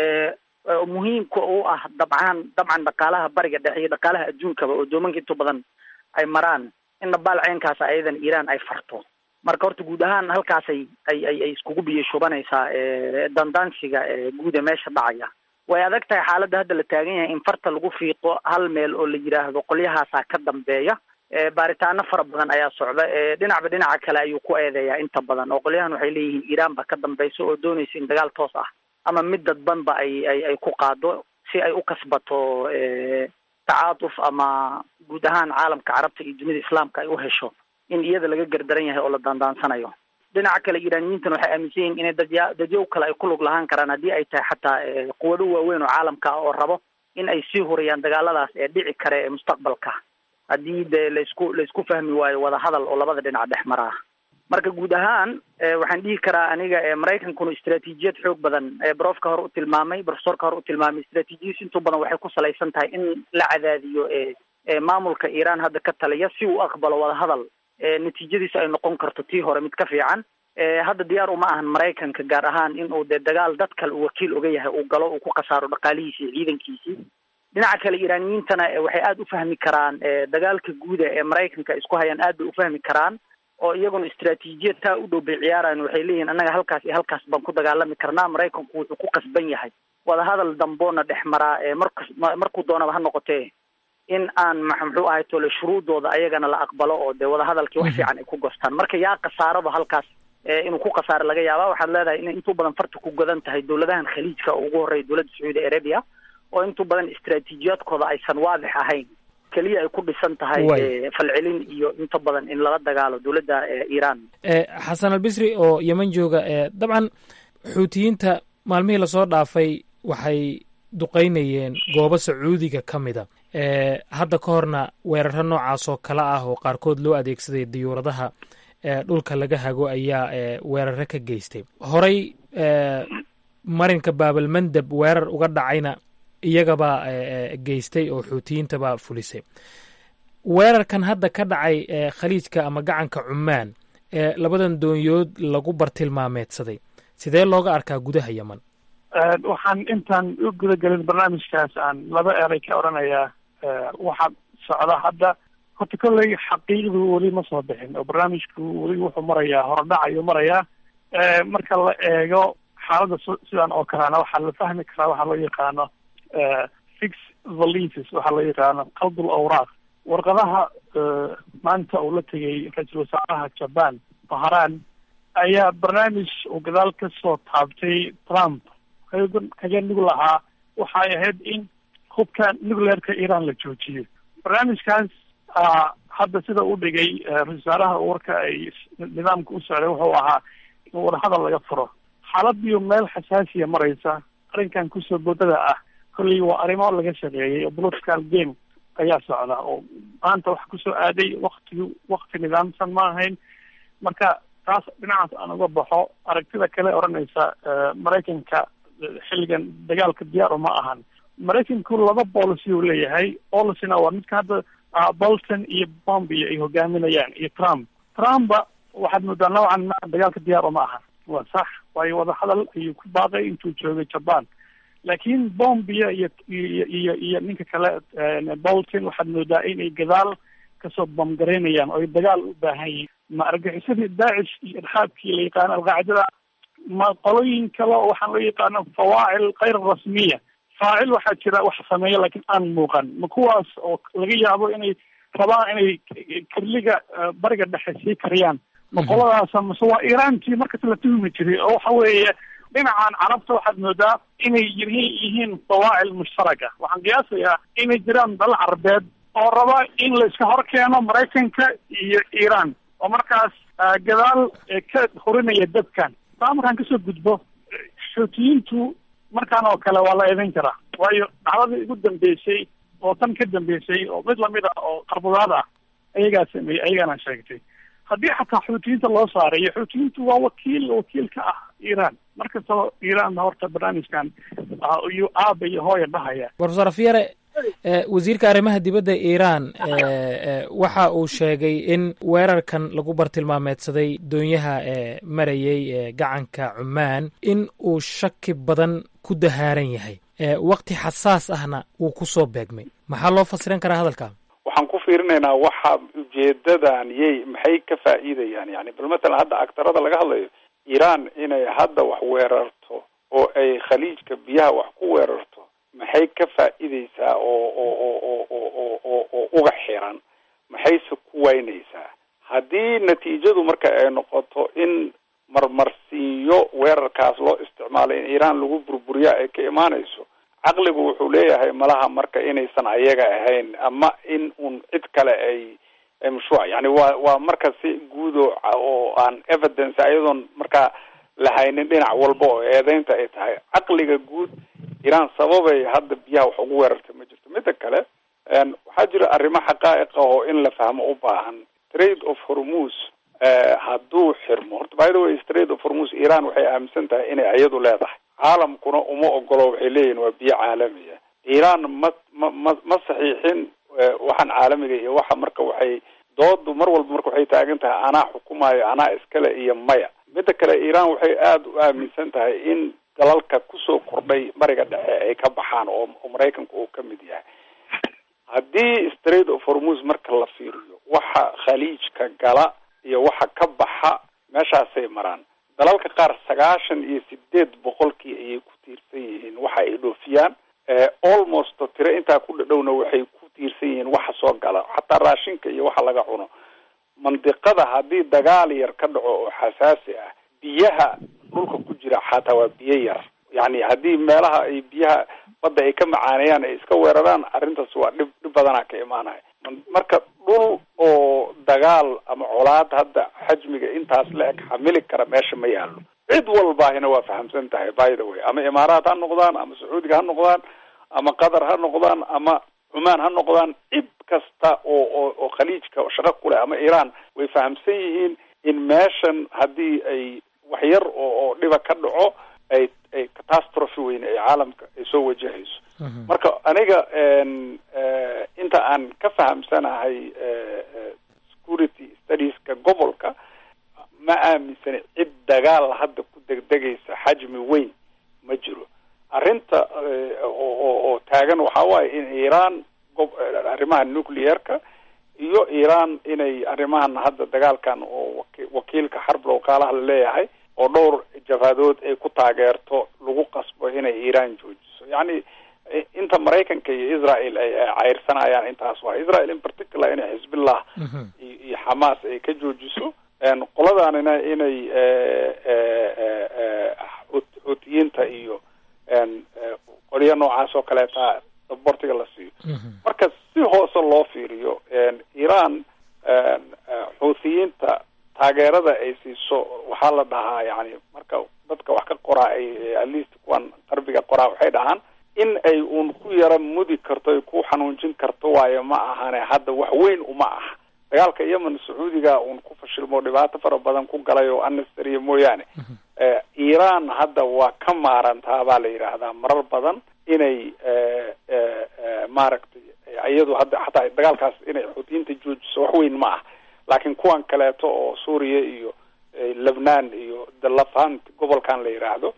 muhiimka u ah dabcaan dabcan dhaqaalaha bariga dhexe iyo dhaqaalaha adduunkaba oo doomanka inta badan ay maraan in dhabaal ceenkaas ayadan iiraan ay farto marka horta guud ahaan halkaasay ay ay ay iskugu biyo shubanaysaa dandaansiga guud ee meesha dhacaya way adag tahay xaaladda hadda la taagan yahay in farta lagu fiiqo hal meel oo la yidhaahdo qolyahaasaa ka dambeeya baaritaano fara badan ayaa socda dhinacba dhinaca kale ayuu ku eedeeyaa inta badan oo qolyahan waxay leeyihiin iiraan ba ka dambayso oo doonaysa in dagaal toos ah ama mid dadbanba ay ay ay ku qaado si ay u kasbato tacaatuf ama guud ahaan caalamka carabta iyo dunida islaamka ay u hesho in iyada laga gardaran yahay oo la daandaansanayo dhinaca kale iiraaniyiintan waxay aaminsan yihiin inay dadya dadyow kale ay ku lug lahaan karaan haddii ay tahay xataa quwado waaweyn oo caalamka ah oo rabo in ay sii huriyaan dagaaladaas ee dhici kare ee mustaqbalka haddii dee laysku laysku fahmi waayo wadahadal oo labada dhinac dhex mara ah marka guud ahaan waxaan dhihi karaa aniga maraykankuna istraatiijiyad xoog badan brofka hore u tilmaamay profesorka hore u tilmaamay istraatiijiyadiis intuu badan waxay ku salaysan tahay in la cadaadiyo maamulka iiraan hadda ka taliya si uu aqbalo wadahadal natiijadiisa ay noqon karto tii hore mid ka fiican hadda diyaar uma ahan maraykanka gaar ahaan in uu dee dagaal dad kale uu wakiil oga yahay uu galo uu ku khasaaro dhaqaalihiisi iyo ciidankiisii dhinaca kale iiraaniyiintana waxay aada u fahmi karaan dagaalka guuda ee maraykanka isku hayaan aad bay u fahmi karaan oo iyaguna istraatiijiyad taa u dhow bay ciyaarayan waxay leeyihin annaga halkaas iyo halkaas baan ku dagaalami karnaa maraykanku wuxuu ku qasban yahay wadahadal damboona dhex maraa markas markuu doonaba ha noqotee in aan muxuu ahay tole shuruudooda ayagana la aqbalo oo dee wadahadalkii wax fiican ay ku gostaan marka yaa khasaaraba halkaas inuu ku khasaaro laga yaaba waxaad leedahay inay intuu badan farta ku godan tahay dowladahan khaliijka oo ugu horreeya dowladda sacuudi arabia oo intuu badan istraatiijiyaadkooda aysan waadix ahayn keliya ay ku dhisan tahay falcelin iyo inta badan in lala dagaalo dowladda iiraan xasan albisri oo yeman jooga dabcan xuutiyiinta maalmihii lasoo dhaafay waxay duqaynayeen goobo sacuudiga ka mida hadda ka horna weeraro noocaas oo kale ah oo qaarkood loo adeegsaday diyuuradaha dhulka laga hago ayaa weeraro ka geystay horey marinka baabalmandab weerar uga dhacayna iyagabaa geystay oo xuutiyiintabaa fulisay weerarkan hadda ka dhacay khaliijka ama gacanka cumaan ee labadan doonyood lagu bartilmaameedsaday sidee looga arkaa gudaha yeman waxaan intaan u guda gelin barnaamijkaas aan laba eray ka odhanayaa waxaa socda hadda horta kolley xaqiiqdu weli ma soo bixin oo barnaamijku weli wuxuu marayaa horodhac ayuu marayaa marka la eego xaaladda sidan oo kalena waxaa la fahmi karaa waxaa loo yaqaano fix valises waxaa loo yaqaano qaldul awraaq warqadaha maanta uu la tegay ra-iisul wasaaraha jaban baharan ayaa barnaamij uu gadaal ka soo taabtay trump kaga nug lahaa waxay ahayd in hubka nuclearka iran la joojiyo barnaamijkaas hadda sida u dhigay ra-isul wasaaraha warka ay nidaamka u socday wuxuu ahaa in wadahadal laga furo xaaladiyo meel xasaasiya maraysa arrinkan kusoo boodada ah kolley waa arrimo laga shaqeeyay oo political game ayaa socda oo maanta wax kusoo aaday waktigi wakti nidaamsan ma ahayn marka taas dhinacaas aan uga baxo aragtida kale odhanaysa maraykanka xilligan dagaalka diyaar uma ahan maraykanku laba policy uu leeyahay policina waa midka hadda bolton iyo bombio ay hogaaminayaan iyo trump trumpa waxaad moodaa noocan ma dagaalka diyaar uma ahan waa sax waayo wadahadal ayuu ku baaqay intuu joogay jaban laakiin bombia iyo iyo iyo iyo ninka kale bolton waxaad moodaa inay gadaal kasoo bamgaraynayaan oo ay dagaal u baahan yihiin ma argaxisadii daacish iyo irxaabkii la yaqaano alqaacidada ma qolooyin kale oo waxaan loo yaqaano fawaacil kayr rasmiya faacil waxaa jira wax sameeya laakiin aan muuqan ma kuwaas oo laga yaabo inay rabaan inay kirliga bariga dhexe sii kariyaan ma qoladaasa mase waa iiraantii markas la tuhmi jiray oo waxa weeye dhinacan carabta waxaad moodaa inay yihiin yihiin fawaacil mushtaraka waxaan qiyaasayaa inay jiraan dal carabeed oo raba in la iska hor keeno maraykanka iyo iiraan oo markaas gadaal ka hurinaya dadkan taa markaan kasoo gudbo xuutiyiintu markaan oo kale waa la eedan karaa waayo dhacdadii ugu dambeysay oo tan ka dambeysay oo mid lamid ah oo qarbudaad ah ayagaa sameeyey ayagaana sheegtay haddii xataa xuutiyiinta loo saarayo xuutiyiintu waa wakiil wakiil ka ah iiraan markastaba iiraan horta barnaamijkan iyuu aaba iyo hooya dhahaya profesor afyare wasiirka arrimaha dibadda iiraan waxa uu sheegay in weerarkan lagu bartilmaameedsaday doonyaha marayay gacanka cumaan in uu shaki badan ku dahaaran yahay wakti xasaas ahna wuu ku soo beegmay maxaa loo fasiran karaa hadalka waxaan ku fiirinaynaa waxa ujeedadan yay maxay ka faa'iidayaan yani bal matalan hadda agtarada laga hadlayo iiraan inay hadda wax weerarto oo ay khaliijka biyaha wax ku weerarto maxay ka faa'iideysaa oo oo oo oo oo oo oo oo uga xiran maxayse ku waynaysaa haddii natiijadu marka ay noqoto in marmarsiinyo weerarkaas loo isticmaalay in iiraan lagu burburiya ay ka imaanayso caqligu wuxuu leeyahay malaha marka inaysan ayaga ahayn ama in un cid kale ay mashruuc yani waa waa marka si guud oo oo aan evidence ayadoon markaa lahaynin dhinac walba oo eedeynta ay tahay caqliga guud iiraan sababay hadda biyaha wax ugu weerartay ma jirto midda kale waxaa jira arrimo xaqaa'iq ah oo in la fahmo u baahan trade of hormus hadduu xirmo horta by the way trade of hormus iiraan waxay aaminsan tahay inay iyadu leedahay caalamkuna uma ogolo waxay leeyihin waa biyo caalamiya iiraan ma ma ma ma saxiixin waxaan caalamiga iyo waxa marka waxay doodu mar walba marka waxay taagan tahay anaa xukumayo anaa iskale iyo maya midda kale iiraan waxay aada u aaminsan tahay in dalalka kusoo kordhay bariga dhexe ay ka baxaan oo oo maraykanku uu ka mid yahay haddii straight of hormus marka la fiiriyo waxa khaliijka gala iyo waxa ka baxa meeshaasay maraan dalalka qaar sagaashan iyo sideed boqolkii ayay ku tiirsan yihiin waxa ay dhoofiyaan almost tiro intaa ku dhadhowna waxay ku tiirsan yihiin waxa soo gala xataa raashinka iyo waxa laga cuno mandiqada haddii dagaal yar ka dhaco oo xasaasi ah biyaha dhulka ku jira xataa waa biyo yar yani haddii meelaha ay biyaha badda ay ka macaaneeyaan ay iska weeraraan arrintaas waa dhib dhib badanaa ka imaanaya marka dhul oo dagaal ama colaad hadda xajmiga intaas la eg xamili kara meesha ma yaalo cid walbaahina waa fahamsan tahay by the way ama imaaraat ha noqdaan ama sacuudiga ha noqdaan ama qatar ha noqdaan ama cumaan ha noqdaan cid kasta oo oo oo khaliijka shaqo kuleh ama iiraan way fahamsan yihiin in meeshan haddii ay wax yar oo oo dhiba ka dhaco ay ay catastrophe weyn ay caalamka ay soo wajahayso marka aniga inta aan ka fahamsanahay security studieska gobolka ma aaminsani cid dagaal hadda ku degdegaysa xajmi weyn ma jiro arrinta oo oo taagan waxaa waaye in iiraan gob arrimaha nuclearka iyo iiraan inay arrimahan hadda dagaalkan oo wakiilka xarb lowkaalaha la leeyahay oo dhowr jabhadood ay ku taageerto lagu qasbo inay iiraan joojiso yacni inta maraykanka iyo israel ay cayrsanayaan intaas waa israel in particular inay xisbillah iyo xamaas ay ka joojiso qoladaanina inay xuutiyiinta iyo qolyo noocaas oo kaleeta sabortiga la siiyo marka si hoose loo fiiriyo iiraan xuutiyiinta taageerada ay siiso waxaa la dhahaa yani marka dadka wax ka qoraa ay at least kuwan qarbiga qoraa waxay dhahaan in ay uun ku yara mudi karto ay ku xanuunjin karto waayo ma ahane hadda wax weyn uma aha dagaalka yemen sacuudiga uun ku fashilmo dhibaato fara badan ku galay oo anastariya mooyaane iiraan hadda waa ka maarantaa baa la yidhaahdaa marar badan inay maaragtay iyadu hadda xataa dagaalkaas inay xuutiyiinta joojiso wax weyn ma ah laakiin kuwan kaleeto oo suuriya iyo lebnaan iyo delafant gobolkan la yidhaahdo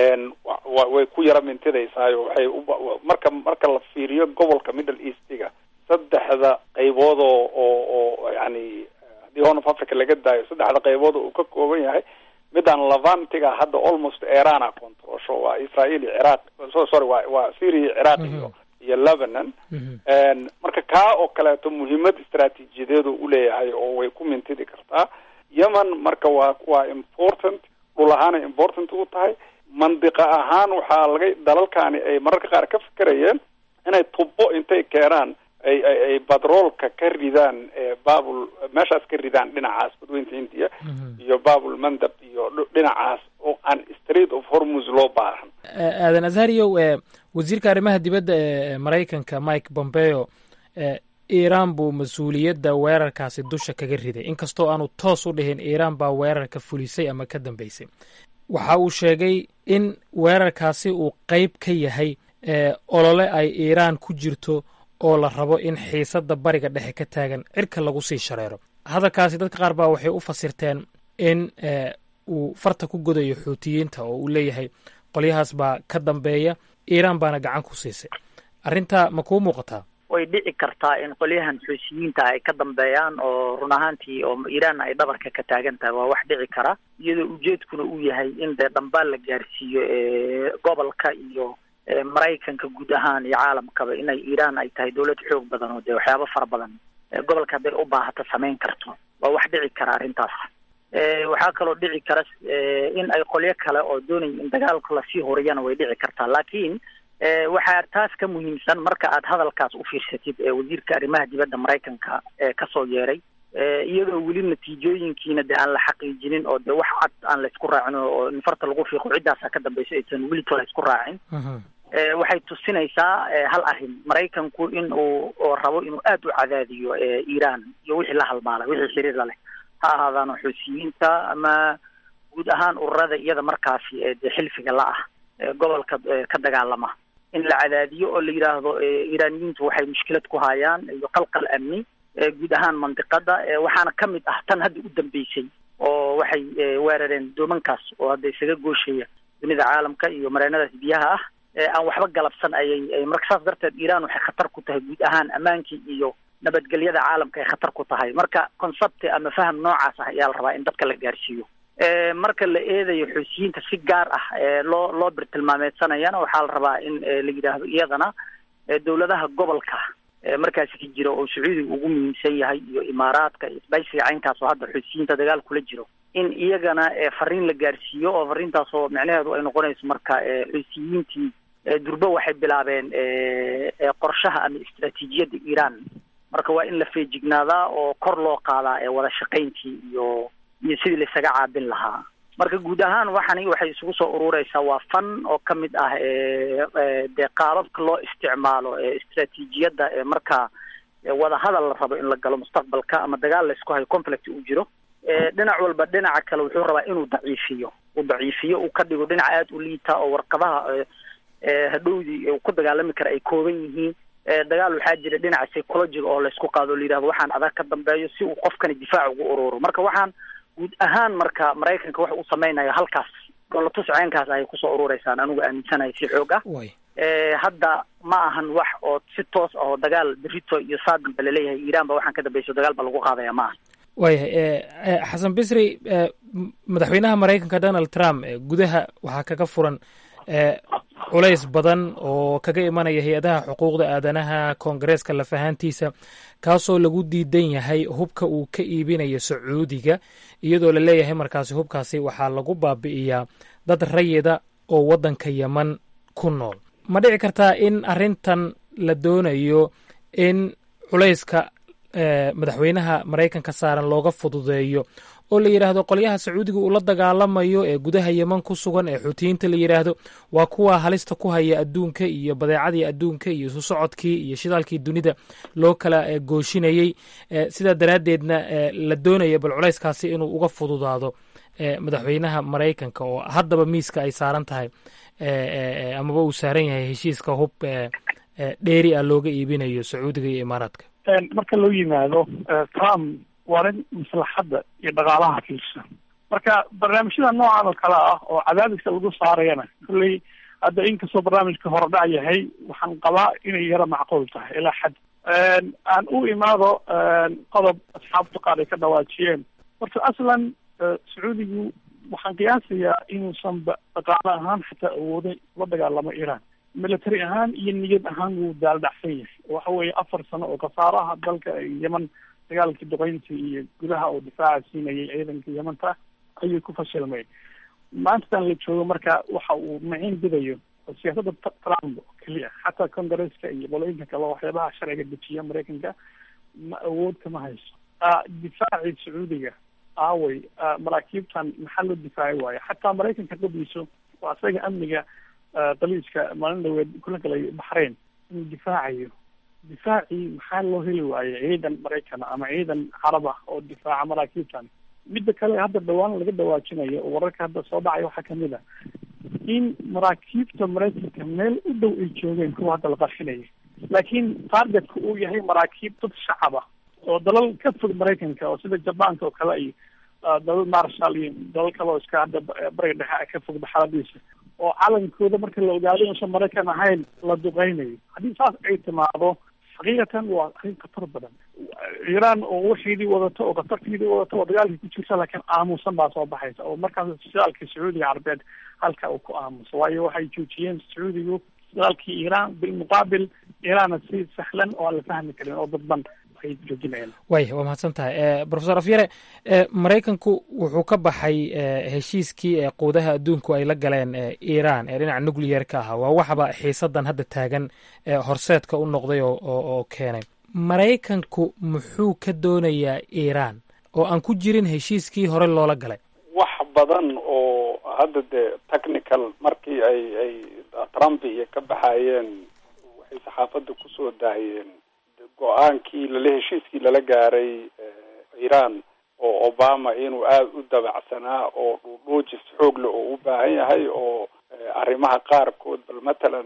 way ku yara mintidaysaayo waxay marka marka la fiiriyo gobolka middle eastiga saddexda qaybood oo oo oo yani haddii horn of africa laga daayo saddexda qaybood oo uu ka kooban yahay midaan levantiga hadda almost irana controlsho waa israel iyo ciraaq so sorry waa waa syria ciraaq iyo iyo lebanon marka kaa oo kaleeto muhiimad istraatiijiyadeed oo uleeyahay oo way ku mintidi kartaa yemen marka waa waa important dhul ahaanay important u tahay mandiqa ahaan waxaa laga dalalkani ay mararka qaar ka fikerayeen inay tubo intay keenaan ay ay ay batroolka ka ridaan babul meeshaas ka ridaan dhinacaas badweynta india iyo babul mandab iyo dhinacaas oo aan street of hormus loo baahan aadan azhariyow wasiirka arrimaha dibadda ee maraykanka mike pompeo iiraan buu mas-uuliyadda weerarkaasi dusha kaga riday inkastoo aanu toos u dhihin iiraan baa weerarka fulisay ama ka dambeysay waxa uu sheegay in weerarkaasi uu qeyb ka yahay olole ay iiraan ku jirto oo la rabo in xiisadda bariga dhexe ka taagan cirka lagu sii shareero hadalkaasi dadka qaar baa waxay u fasirteen in uu farta ku godayo xuutiyiinta oo uu leeyahay qolyahaas baa ka dambeeya iiraan baana gacan ku siisay arrintaa ma kuu muuqataa way dhici kartaa in qolyahan xuusiyiinta ay ka dambeeyaan oo run ahaantii oo iiraan ay dhabarka ka taagan tahay waa wax dhici kara iyadoo ujeedkuna uu yahay in dee dhambaal la gaarsiiyo gobolka iyo maraykanka guud ahaan iyo caalamkaba inay iiraan ay tahay dawlad xoog badan oo dee waxyaabo fara badan gobolka hadday u baahato samayn karto waa wax dhici kara arrintaas waxaa kaloo dhici kara in ay qolyo kale oo doonaya in dagaalka lasii horiyana way dhici kartaa laakiin waxaa taas ka muhiimsan marka aad hadalkaas u fiirsatid ee wasiirka arrimaha dibadda maraykanka ee kasoo yeeray iyadoo weli natiijooyinkiina dee aan la xaqiijinin oo dee wax cad aan laysku raacin oo in farta lagu fiiqo ciddaasa ka dambayso aysan welito laysku raacin waxay tusinaysaa hal arrin maraykanku in uu oo rabo inuu aada u cadaadiyo iiraan iyo wixii la halmaalay wixii xiriirla leh ha ahaadaano xuusiyiinta ama guud ahaan ururada iyada markaasi dee xilfiga la ah gobolka ka dagaalama in la cadaadiyo oo la yidhaahdo iiraaniyiintu waxay mushkilad ku hayaan iyo qalqal amni guud ahaan mandiqada waxaana ka mid ah tan hadda u dambeysay oo waxay weerareen doomankaas oo hadda isaga gooshaya dunida caalamka iyo mareenadaas biyaha ah aan waxba galabsan ayay marka saas darteed iiraan waxay khatar ku tahay guud ahaan ammaankii iyo nabadgelyada caalamka ay khatar ku tahay marka concepti ama faham noocaas ah ayaa la rabaa in dadka la gaarsiiyo marka la eedayo xuusiyiinta si gaar ah loo loo birtilmaameedsanayana waxaa la rabaa in la yidhaahdo iyadana dowladaha gobolka markaasi ka jira oo sacuudiga ugu muhiimsan yahay iyo imaaraadka iyo isbaysiga caynkaas oo hadda xuusiyiinta dagaal kula jiro in iyagana fariin la gaarsiiyo oo fariintaas oo micnaheedu ay noqonayso marka xuusiyiintii durbe waxay bilaabeen qorshaha ama istraatiijiyadda iiraan marka waa in la feejignaadaa oo kor loo qaadaa wada shaqayntii iyo iyo sidii laisaga caabin lahaa marka guud ahaan waxani waxay isugu soo urureysaa waa fan oo ka mid ah dee qaababka loo isticmaalo istraatiijiyadda marka wada hadal la rabo in la galo mustaqbalka ama dagaal laysku hayo conflict uu jiro dhinac walba dhinaca kale wuxuu rabaa inuu daciifiyo uu daciifiyo uu ka dhigo dhinac aada u liita oo warqadaha hadhowdii uu ku dagaalami kara ay kooban yihiin dagaal waxaa jira dhinaca psychologiga oo laysku qaado o la yidhahdo waxaan adag ka dambeeyo si uu qofkani difaac ugu ururo marka waxaan guud ahaan marka maraykanka waxa uu samaynayo halkaas dolatus ceenkaas ayay kusoo urureysaan anigu aaminsanahay si xoog ah hadda ma ahan wax oo si toos ah oo dagaal berito iyo saadin ba laleeyahay iiraan ba waxaan ka dambayso dagaal ba lagu qaadaya ma aha waayahay xasan bisri madaxweynaha maraykanka donald trump gudaha waxaa kaga furan culays badan oo kaga imanaya hay-adaha xuquuqda aadanaha koongareeska lafahaantiisa kaasoo lagu diidan yahay hubka uu ka iibinayo sacuudiga iyadoo la leeyahay markaasi hubkaasi waxaa lagu baabi'iyaa dad rayida oo waddanka yeman ku nool ma dhici kartaa in arrintan la doonayo in culayska madaxweynaha maraykanka saaran looga fududeeyo oo la yidhaahdo qolyaha sacuudiga uu la dagaalamayo ee gudaha yeman ku sugan ee xuutiyiinta la yidhaahdo waa kuwa halista ku haya adduunka iyo badeecadii adduunka iyo isu socodkii iyo shidaalkii dunida loo kala gooshinayey sidaa daraaddeedna la doonaya bal culayskaasi inuu uga fududaado madaxweynaha maraykanka oo haddaba miiska ay saaran tahay amaba uu saaran yahay heshiiska hub dheeri ah looga iibinayo sacuudiga iyo imaaraadka marka loo yimaado trump waa nin maslaxadda iyo dhaqaalaha fiirsan marka barnaamijyada noocan oo kale ah oo cadaadiska lagu saarayana kolley hadda inkastoo barnaamijka horedhac yahay waxaan qabaa inay yaro macquul tahay ilaa xad aan u imaado qodob asxaabta qaar ay ka dhawaajiyeen horta aslan sacuudigu waxaan qiyaasayaa inuusan dhaqaale ahaan xataa awoodin la dagaalamo iiraan military ahaan iyo niyad ahaan wuu daaldhacsan yahay waxa weeye afar sano oo khasaaraha dalka yeman dagaalkii duqeynta iyo gudaha oo difaaca siinayay ciidanka yemanta ayuu ku fashilmay maantadan la joogo marka waxa uu maciin bidayo siyaasadda trump oo keliya xataa congresska iyo qolooyinka kale waxyaabaha sharciga dejiya maraykanka ma awood kama hayso difaacii sacuudiga aaway maraakiibtan maxaa loo difaaci waayo xataa maraykanka qadiiso waa isaga amniga daliiska maalin dhaweed kula galay baxrain inuu difaacayo difaacii maxaa loo heli waayo ciidan maraykan ama ciidan carab ah oo difaaca maraakiibtan midda kale hadda dhawaan laga dhawaajinayo oo wararka hadda soo dhacay waxaa kamid a in maraakiibta maraykanka meel u dhow ay joogeen kuwa hadda la qarxinaya laakiin targetka uu yahay maraakiib dad shacab ah oo dalal ka fog maraykanka oo sida jabaanka oo kale iyo dalal marshal iyo dalal kale oo iska hadda bariga dhexe ka fog xaaladiisa oo calankooda marka la ogaado inuusan maraykan ahayn la duqeynayo haddii saas ay timaado xaqiiqatan waa arrin khatar badan iiraan oo waxeedii wadato oo khatarteedii wadato oo dagaalkii ku jirta laakiin aamusan baa soo baxaysa oo markaas shidaalkii sacuudiga carabeed halka uu ku aamuso waayo waxay joojiyeen sacuudigu shidaalkii iiraan bilmuqaabil iiraanna si sahlan oo aan la fahmi karin oo dadban ay joojinayaan waaya waa mahadsan tahay profesor afyare maraykanku wuxuu ka baxay heshiiskii ee quudaha adduunku ay la galeen iiraan ee dhinaca nucleyer ka ahaa waa waxba xiisadan hadda taagan horseedka u noqday oo oo keenay maraykanku muxuu ka doonayaa iiraan oo aan ku jirin heshiiskii hore loola galay wax badan oo hadda dee technical markii ay ay trump iyo ka baxayeen waxay saxaafadda kusoo daahiyeen go-aankii lala heshiiskii lala gaaray iiraan oo obama inuu aada u dabacsanaa oo dhuudhuujis xoog le oo u baahan yahay oo arrimaha qaarkood bal matalan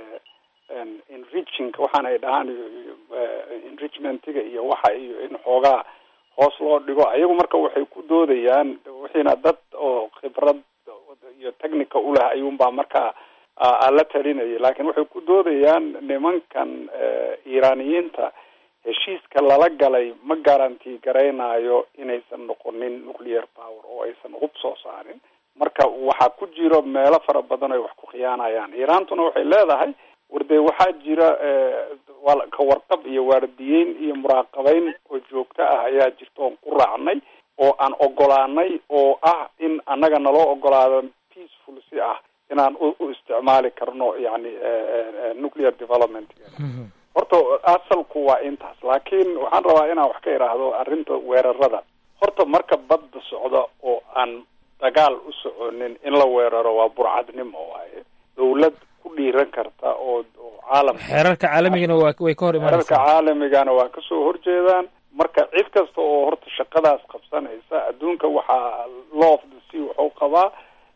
enriching waxaan ay dhahaan enrichmentiga iyo waxa iyo in xoogaa hoos loo dhigo ayagu marka waxay ku doodayaan wixiina dad oo khibrad iyo technica uleh ayuunbaa markaa la talinayay laakiin waxay ku doodayaan nimankan iiraaniyiinta heshiiska lala galay ma garanti garaynayo inaysan noqonin nuclear power oo aysan hub soo saarin marka waxaa ku jiro meelo fara badan ay wax ku khiyaanayaan iiraantuna waxay leedahay wardee waxaa jira ka warqab iyo waardiyeyn iyo muraaqabeyn oo joogto ah ayaa jirta oon ku raacnay oo aan ogolaanay oo ah in annaga naloo ogolaado peaceful si ah inaan u isticmaali karno yani nuclear development horta asalku waa intaas laakiin waxaan rabaa inaan wax ka idhaahdo arrinta weerarada horta marka badda socda oo aan dagaal u soconin in la weeraro waa burcadnimo waaye dawlad ku dhiiran karta oo oo caalam xeerarka caalamigana waa way ka hor xeerarka imanaysaa caalamigana waa kasoo horjeedaan marka cid kasta oo horta shaqadaas qabsanaysa adduunka waxaa law of the sea wuxuu qabaa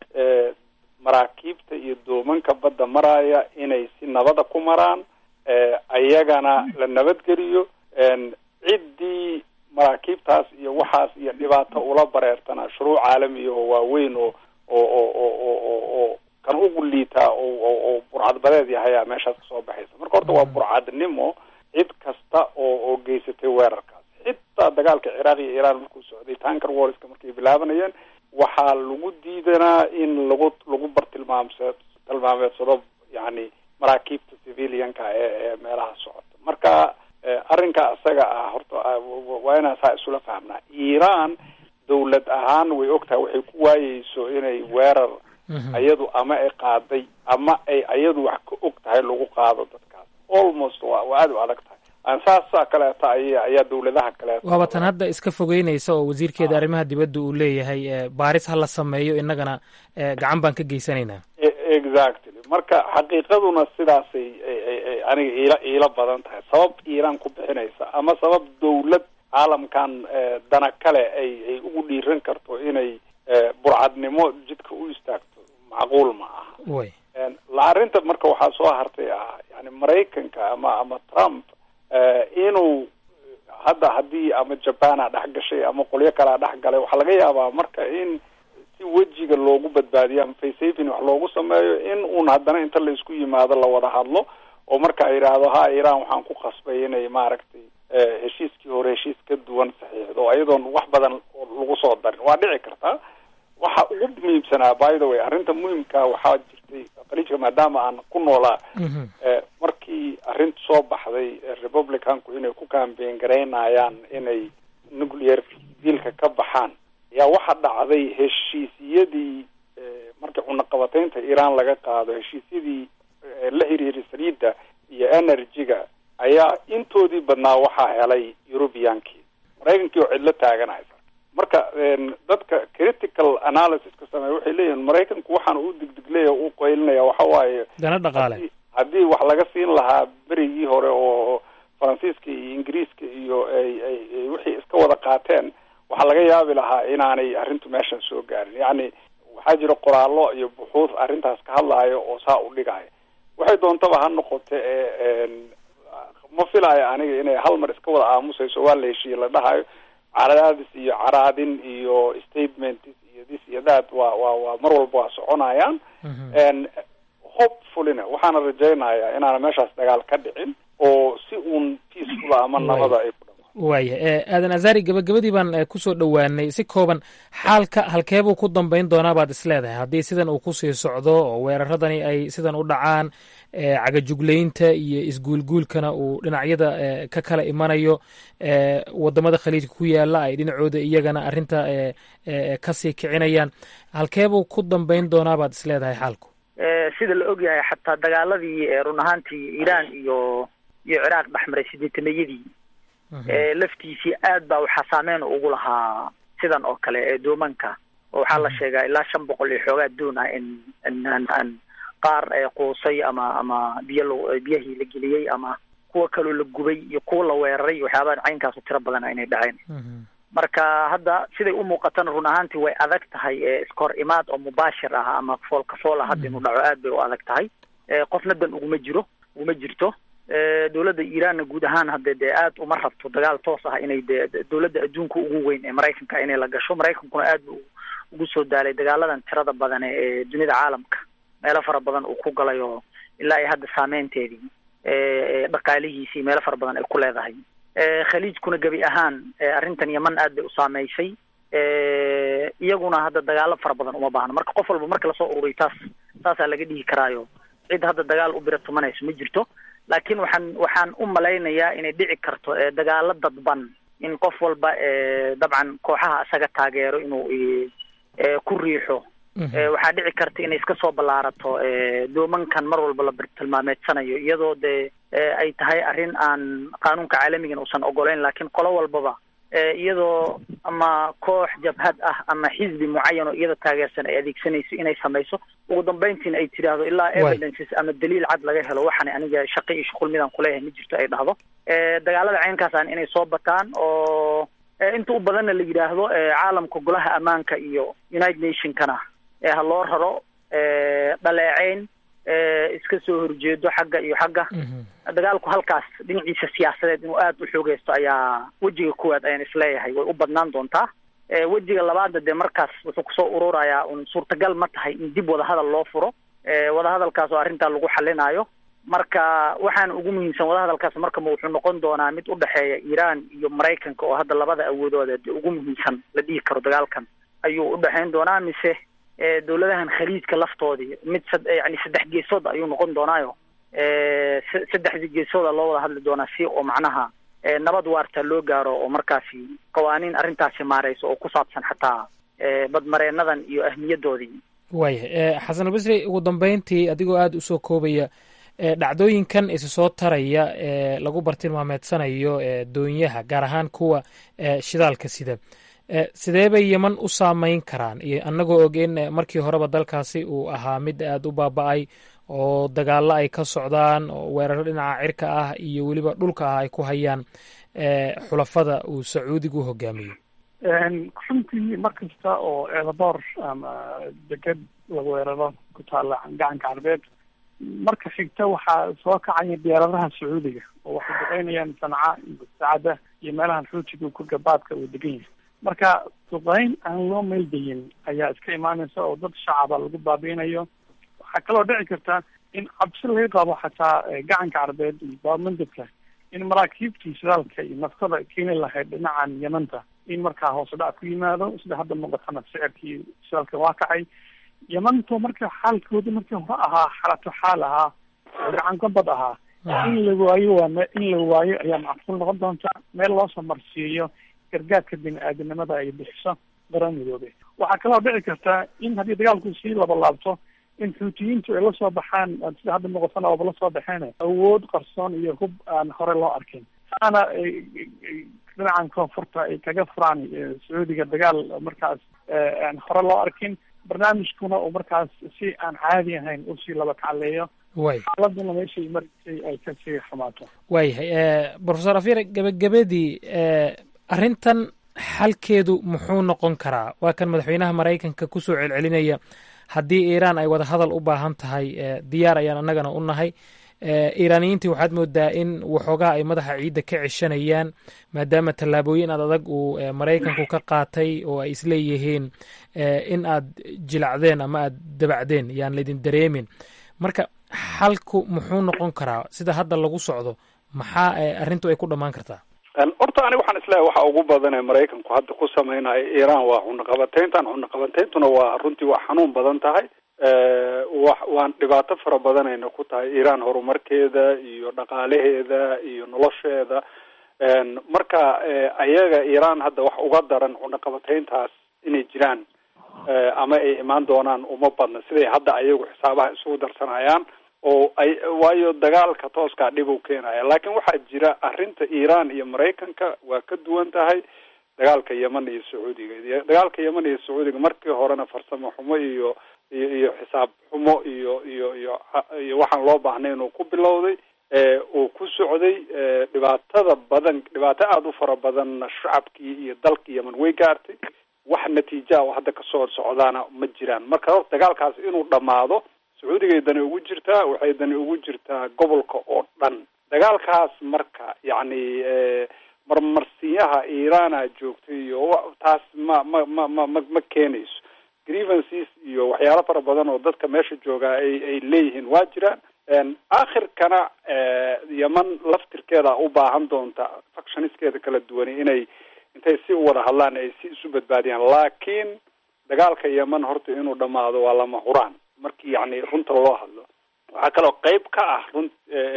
maraakiibta iyo doomanka badda maraya inay si nabada ku maraan ayagana la nabadgeliyo ciddii maraakiibtaas iyo waxaas iyo dhibaato ula bareertana shuruuc caalamiya oo waaweyn oo oo oo oo oo oo oo kan ugu liitaa oo oo oo burcadbadeed yahayaa meeshaas kasoo baxaysa marka horta waa burcadnimo cid kasta oo oo geysatay weerarkaas xitaa dagaalka ciraaq iyo iiraan markuu socday tanker warska markay bilaabanayeen waxaa lagu diidanaa in lagu lagu bartilmaamse tilmaameedsado yani maraakiibta civilianka ee ee meelaha socota marka arrinka isaga ah horta waa inaan saa isula fahmnaa iiraan dawlad ahaan way ogtahay waxay ku waayeyso inay weerar ayadu ama ay qaaday ama ay ayadu wax ka og tahay lagu qaado dadkaas almost waa waa aada u adag tahay aan saasa kaleeta ay ayaa dawladaha kaleeta waaba tan hadda iska fogeynaysa oo wasiirkeeda arrimaha dibadda uu leeyahay eh, baaris ha la sameeyo innagana eh, gacan baan ka geysanaynaa exactly marka xaqiiqaduna sidaasay ay- ay- ay aniga iila iila badan tahay sabab iiraan ku bixinaysa ama sabab dawlad caalamkan eh, dana kale ay ay ugu dhiiran karto inay eh, burcadnimo jidka u istaagto macquul ma aha way la arrinta marka waxaa soo hartay ah yani maraykanka ama ama trump eh, inuu hadda haddii ama japan a dhex gashay ama qolyo kalea dhex galay waxaa laga yaabaa marka in si wejiga loogu badbaadiyo ama faysafin wax loogu sameeyo in uun haddana inta la isku yimaado la wada hadlo oo marka ay yidhaahdo ha iiraan waxaan ku qasbay inay maaragtay eh, heshiiskii hore heshiis ka duwan saxiixdo oo iyadoon wax badan lagu soo darin waa dhici kartaa waxa ugu muhiimsanaa by the way arrinta muhiimka waxaa jirtay khaliijka maadaama aan ku noolaa eh, markii arrinta soo baxday eh, republicanku inay ku campaign garaynayaan inay nuclear dealka ka baxaan ayaa waxa dhacday heshiisiyadii eh, markii cunaqabataynta iiraan laga qaado heshiisyadii eh, la xiriiray saliidda iyo energy-ga ayaa intoodii badnaa waxaa helay europeankii maraykankii oo cidlo taaganaysa marka en, dadka critical analysiska sameeya waxay leeyihiin maraykanku waxaan u digdigleya u qaylinaya waxa waaye dana dhaqaale haddii- haddii wax laga siin lahaa berigii hore oo faransiiska iyo ingiriiska iyo ay ay ay wixii iska wada qaateen waxaa laga yaabi lahaa inaanay arrintu meeshan soo gaarin yacni waxaa jira qoraallo iyo buxuud arrintaas ka hadlaayo oo saa u dhigaya waxay doontaba ha noqote ee en, ma filaayo aniga inay hal mar iska wada aamusayso waa la heshiiye la dhahayo caraadis iyo caraadin iyo statement iyo this iyo that waa waa waa mar walba waa soconayaan en hopefullyna waxaana rajaynayaa inaana meeshaas dagaal ka dhicin oo si uun peaceful ama Waay. nabada ay ku waaya eh, aadan azari gabagabadii baan eh, kusoo dhowaanay si kooban xaalka halkeebuu ku dambayn doonaa baad isleedahay haddii sidan uu kusii socdo oo weeraradani ay sidan u dhacaan eh, cagajuglaynta iyo isguulguulkana uu dhinacyada eh, ka kala imanayo eh, wadamada khaliijka ku yaala ay dhinacooda iyagana arrinta eh, eh, kasii kicinayaan halkeebuu ku dambayn doonaa baad isleedahay xaalku Eh, sida la ogyahay xataa dagaaladii eh, run ahaantii iiraan iyo iyo ciraaq dhexmaray sideetameeyadii laftiisii aad baa waxaa saameyn ugu lahaa sidan oo kale ee doomanka oo waxaa la sheegaa ilaa shan boqol iyo xoogaa doon ah in in qaar quusay ama ama biyo l biyahii la geliyey ama kuwa kaloo la gubay iyo kuwa la weeraray waxyaabaha caynkaasu tiro badana inay dhaceen marka hadda siday u muuqatana run ahaantii way adag tahay iskahor imaad oo mubaashir ah ama foolka fool ah hadda inuu dhaco aad bay u adag tahay qofna dan uguma jiro uguma jirto dowladda iiraanna guud ahaan hadde dee aad uma rabto dagaal toos ah inay dee dowladda adduunka ugu weyn ee maraykanka inay la gasho maraykankuna aad bu ugu soo daalay dagaaladan tirada badan ee dunida caalamka meelo fara badan uu ku galay oo ilaa ay hadda saameynteedii dhaqaalihiisii meelo fara badan ay ku leedahay khaliijkuna gebi ahaan arrintan yeman aad bay u saameysay iyaguna hadda dagaalo fara badan uma baahno marka qof walba marka lasoo ururiy taas taasaa laga dhihi karaayo cid hadda dagaal u bira tumanayso ma jirto laakiin waxaan waxaan u malaynayaa inay dhici karto dagaalo dadban in qof walba dabcan kooxaha isaga taageero inuu ku riixo waxaa dhici karta inay iska soo ballaarato doomankan mar walba la tilmaameedsanayo iyadoo dee ay tahay arrin aan qaanuunka caalamigan uusan ogoleyn laakiin qolo walbaba iyadoo ama koox jabhad ah ama xisbi mucayan oo iyada taageersan ay adeegsanayso inay samayso ugu dambeyntiina ay tidhaahdo ilaa evidences ama daliil cad laga helo waxaan aniga shaqo iyo shuqul midaan kuleeyahay ma jirto ay dhahdo dagaalada caynkaasaan inay soo bataan oo inta u badanna la yidhaahdo caalamka golaha ammaanka iyo united nationkana ha loo raro dhaleeceyn iska soo horjeedo xagga iyo xagga dagaalku halkaas dhinaciisa siyaasadeed inuu aada u xoogeysto ayaa wejiga koowaad ayaan isleeyahay way u badnaan doontaa wejiga labaadna dee markaas wuxuu kusoo ururayaa un suurtagal ma tahay in dib wadahadal loo furo wadahadalkaas oo arrintaa lagu xalinaayo marka waxaana ugu muhiimsan wadahadalkaas markama wuxuu noqon doonaa mid udhexeeya iiraan iyo maraykanka oo hadda labada awoodooda dee ugu muhiimsan la dhihi karo dagaalkan ayuu udhexeyn doonaa mise dowladahan khaliijka laftoodii mid sad yani saddex geesood ayuu noqon doonaayo saddexdii geesooda loo wada hadli doonaa si oo macnaha nabad waarta loo gaaro oo markaasi qawaaniin arrintaasi maareyso oo ku saabsan xataa badmareenadan iyo ahmiyadoodii waaya xasan albasri ugu dambeyntii adigoo aada usoo koobaya dhacdooyinkan isa soo taraya ee lagu bartilmaameedsanayo doonyaha gaar ahaan kuwa shidaalka sida sidee bay yeman u saameyn karaan iyo annagoo og in markii horeba dalkaasi uu ahaa mid aada u baaba-ay oo dagaalo ay ka socdaan oo weeraro dhinaca cirka ah iyo weliba dhulka ah ay ku hayaan xulafada uu sacuudigu hogaamiyo runtii mar kasta oo eedaboor ama deged la weeraro ku taalla gacanka carbeed marka xigta waxaa soo kacaya diyaaradaha sacuudiga oo waxay duqeynayaan sanca iyo saacada iyo meelahan xuutiga ku gabaadka uu degan yahay marka duqeyn aan loo meeldayin ayaa iska imaanaysa oo dad shacaba lagu baabiinayo waxaa kaloo dhici karta in cabsi laga qabo xataa gacanka carbeed iyo baarmandabka in maraakiibtii shidaalka iyo naftada keeni lahayd dhinacan yamanta in markaa hoose dhac ku yimaado sida hadda muuqatana sicirkii shidaalka waa kacay yamanto marka xaalkooda markii hore ahaa xalato xaal ahaa oo gacan gabad ahaa in la waayo waa me in la waayo ayaa macquul noqon doonta meel loosoo marsiiyo gargaarka bini aadamnimada ay bixiso qaran midoobe waxaa kaloo dhici karta in haddii dagaalku sii labalaabto in xuutiyiintu ay lasoo baxaan sida hadda muuqatana ooba lasoo baxeen awood qarsoon iyo hub aan hore loo arkin saana dhinacan koonfurta ay kaga furaan sacuudiga dagaal markaas aan hore loo arkin barnaamijkuna uu markaas si aan caadi ahayn usii laba kacleeyo way xaaladuna meeshay marisay ay kasii xumaato waayahay profesor afyare gebagabadii arrintan xalkeedu muxuu noqon karaa waa kan madaxweynaha maraykanka kusoo celcelinaya haddii iiraan ay wada hadal u baahan tahay diyaar ayaan annagana u nahay iiraaniyiintii waxaad moodaa in waxoogaa ay madaxa ciidda ka ceshanayaan maadaama tallaabooyin aad adag uu maraykanku ka qaatay oo ay isleeyihiin in aad jilacdeen ama aad dabacdeen yaan laydin dareemin marka xalku muxuu noqon karaa sida hadda lagu socdo maxaa arrintu ay ku dhammaan kartaa horta aniga waxaan isleeyahay waxa ugu badan ee maraykanku hadda ku samaynayo iiraan waa cunaqabateyntan cunaqabateyntuna waa runtii waa xanuun badan tahay wa waan dhibaato fara badanayna ku tahay iiraan horumarkeeda iyo dhaqaalaheeda iyo nolosheeda marka ayaga iiraan hadda wax uga daran cunaqabateyntaas inay jiraan ama ay imaan doonaan uma badna siday hadda ayagu xisaabaha isugu darsanayaan oo ay waayo dagaalka tooskaa dhib u keenaya laakiin waxaa jira arrinta iiraan iyo maraykanka waa ka duwan tahay dagaalka yeman iyo sacuudiga dagaalka yeman iyo sacuudiga markii horena farsamo xumo iyo iyo iyo xisaab xumo iyo iyo iyo iyo waxaan loo baahnay inuu ku bilowday uu ku socday dhibaatada badan dhibaato aada u fara badanna shacabkii iyo dalkii yeman way gaartay wax natiija oo hadda kasoo socdaana ma jiraan marka horta dagaalkaas inuu dhammaado sacuudigay dani ugu jirtaa waxay dani ugu jirtaa gobolka oo dhan dagaalkaas marka yacni marmarsiyaha iiraana joogtay iyo taas ma ma ma ma ma ma keenayso grievances iyo waxyaalo fara badan oo dadka meesha joogaa ay ay leeyihiin waa jiraan aakhirkana yeman laftirkeeda u baahan doonta factioniskeeda kala duwani inay intay si u wada hadlaan ay si isu badbaadiyaan laakiin dagaalka yeman horta inuu dhamaado waa lama huraan markii yacni runta loo hadlo waxaa kaloo qeyb ka ah run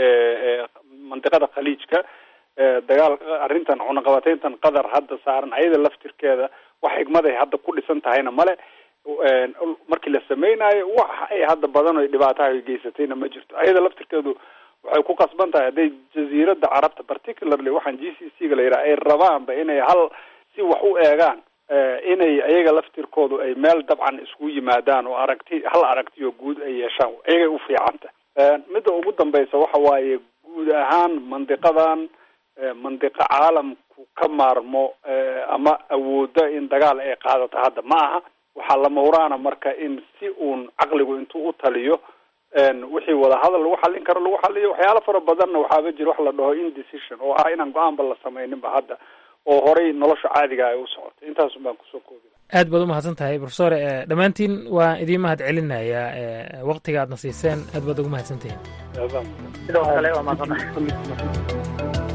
mandiqada khaliijka dagaal arrintan cunaqabateyntan qatar hadda saaran ayada laftirkeeda wax xigmaday hadda ku dhisan tahayna male markii la samaynayo wax ay hadda badan o dhibaataha ay geysatayna ma jirto ayada laftirkeedu waxay ku qasban tahay hadday jaziirada carabta particularly waxaan g c c ga la yidhaha ay rabaanba inay hal si wax u eegaan inay ayaga laftirkoodu ay meel dabcan isku yimaadaan oo aragti hal aragti oo guud ay yeeshaan ayagay u fiicanta midda ugu dambaysa waxa waaye guud ahaan mandiqadan mandiqo caalamku ka maarmo ama awooda in dagaal ay qaadato hadda ma aha waxaa lama huraana marka in si uun caqligu intuu u taliyo wixii wadahadal lagu xallin karo lagu xaliyo waxyaalo fara badanna waxaaba jira wax la dhaho indecision oo ah inaan go-aanba la samayninba hadda oo horay nolosha caadiga ay u socotay intaasun baan kusoo koobi aad baad umahadsan tahay profesor dhammaantiin waan idiin mahad celinayaa waktiga aadna siiseen aad baad ugu mahadsantihiin sidoo kale waa mahadsantahay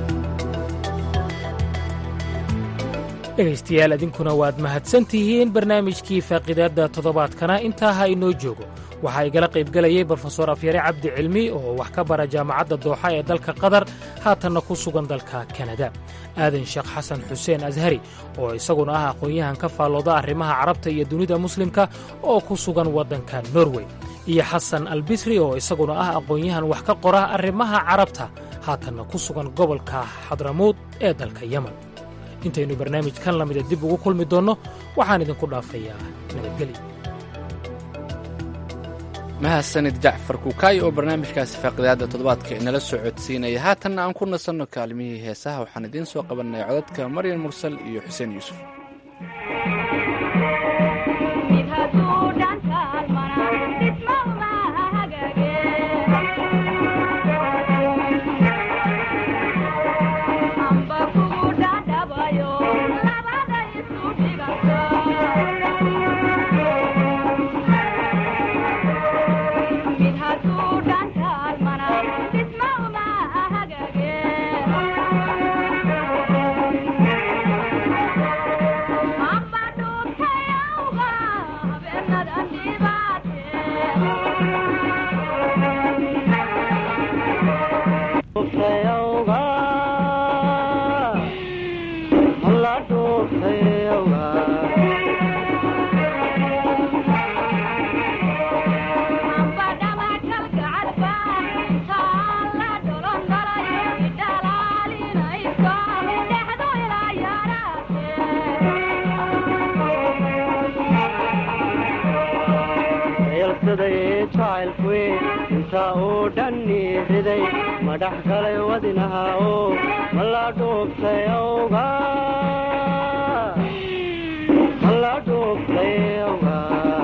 dhegaystayaal idinkuna waad mahadsan tihiin barnaamijkii faaqidaadda toddobaadkana intaa ha inoo joogo waxaa igala qaybgelayay brofesor afyare cabdi cilmi oo wax ka bara jaamacadda dooxa ee dalka qatar haatanna ku sugan dalka kanada aadan sheekh xasan xuseen ashari oo isaguna ah aqoon-yahan ka faallooda arrimaha carabta iyo dunida muslimka oo ku sugan waddanka norway iyo xasan albisri oo isaguna ah aqoon-yahan wax ka qora arrimaha carabta haatanna ku sugan gobolka xadramuud ee dalka yemen intaynu barnaamijkan lamida dib ugu kulmi doonno waxaan idinku dhaafayaa nabadgelyo mahadsanid jacfar kuukaayo oo barnaamijkaasi faaqidaadda toddobaadka inala soo codsiinaya haatanna aan ku nasanno kaalmihii heesaha waxaan idiin soo qabannay codadka maryan mursal iyo xuseen yuusuf inta uu dhanni riday madhax galay wadinaha oo mala dhuubtay awga mala dhuubtay awga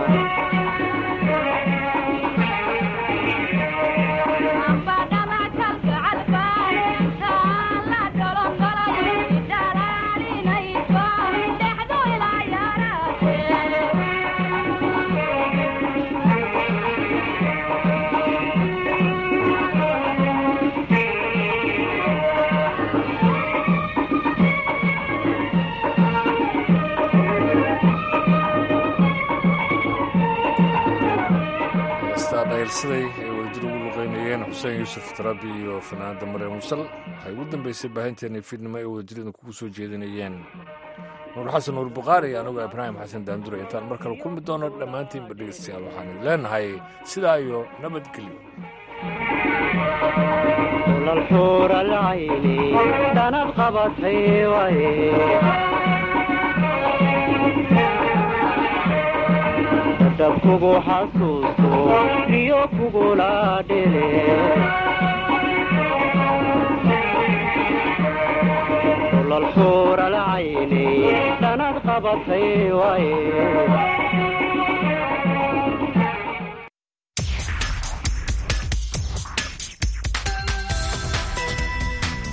dhayilsaday ay wadajir ugu luqeynayeen xuseen yuusuf tarabi iyo fanaanda maryam musal waxay ugu dambeysay baahinteena fiidnimo ay wadajirada kugu soo jeedinayeen nuur xasan nuur bukhaari anigoo ibraahim xasan daandure intaan mar kale kulmi doono dhammaantiinba dhegeystayaal waxaan idin leenahay sidaa iyo nabadgelyo lalxuur alcayni dhanad qabatay waye dadab kugu xasuusto riyo kugula dhele lalxuur alcayni dhanad qabatay waye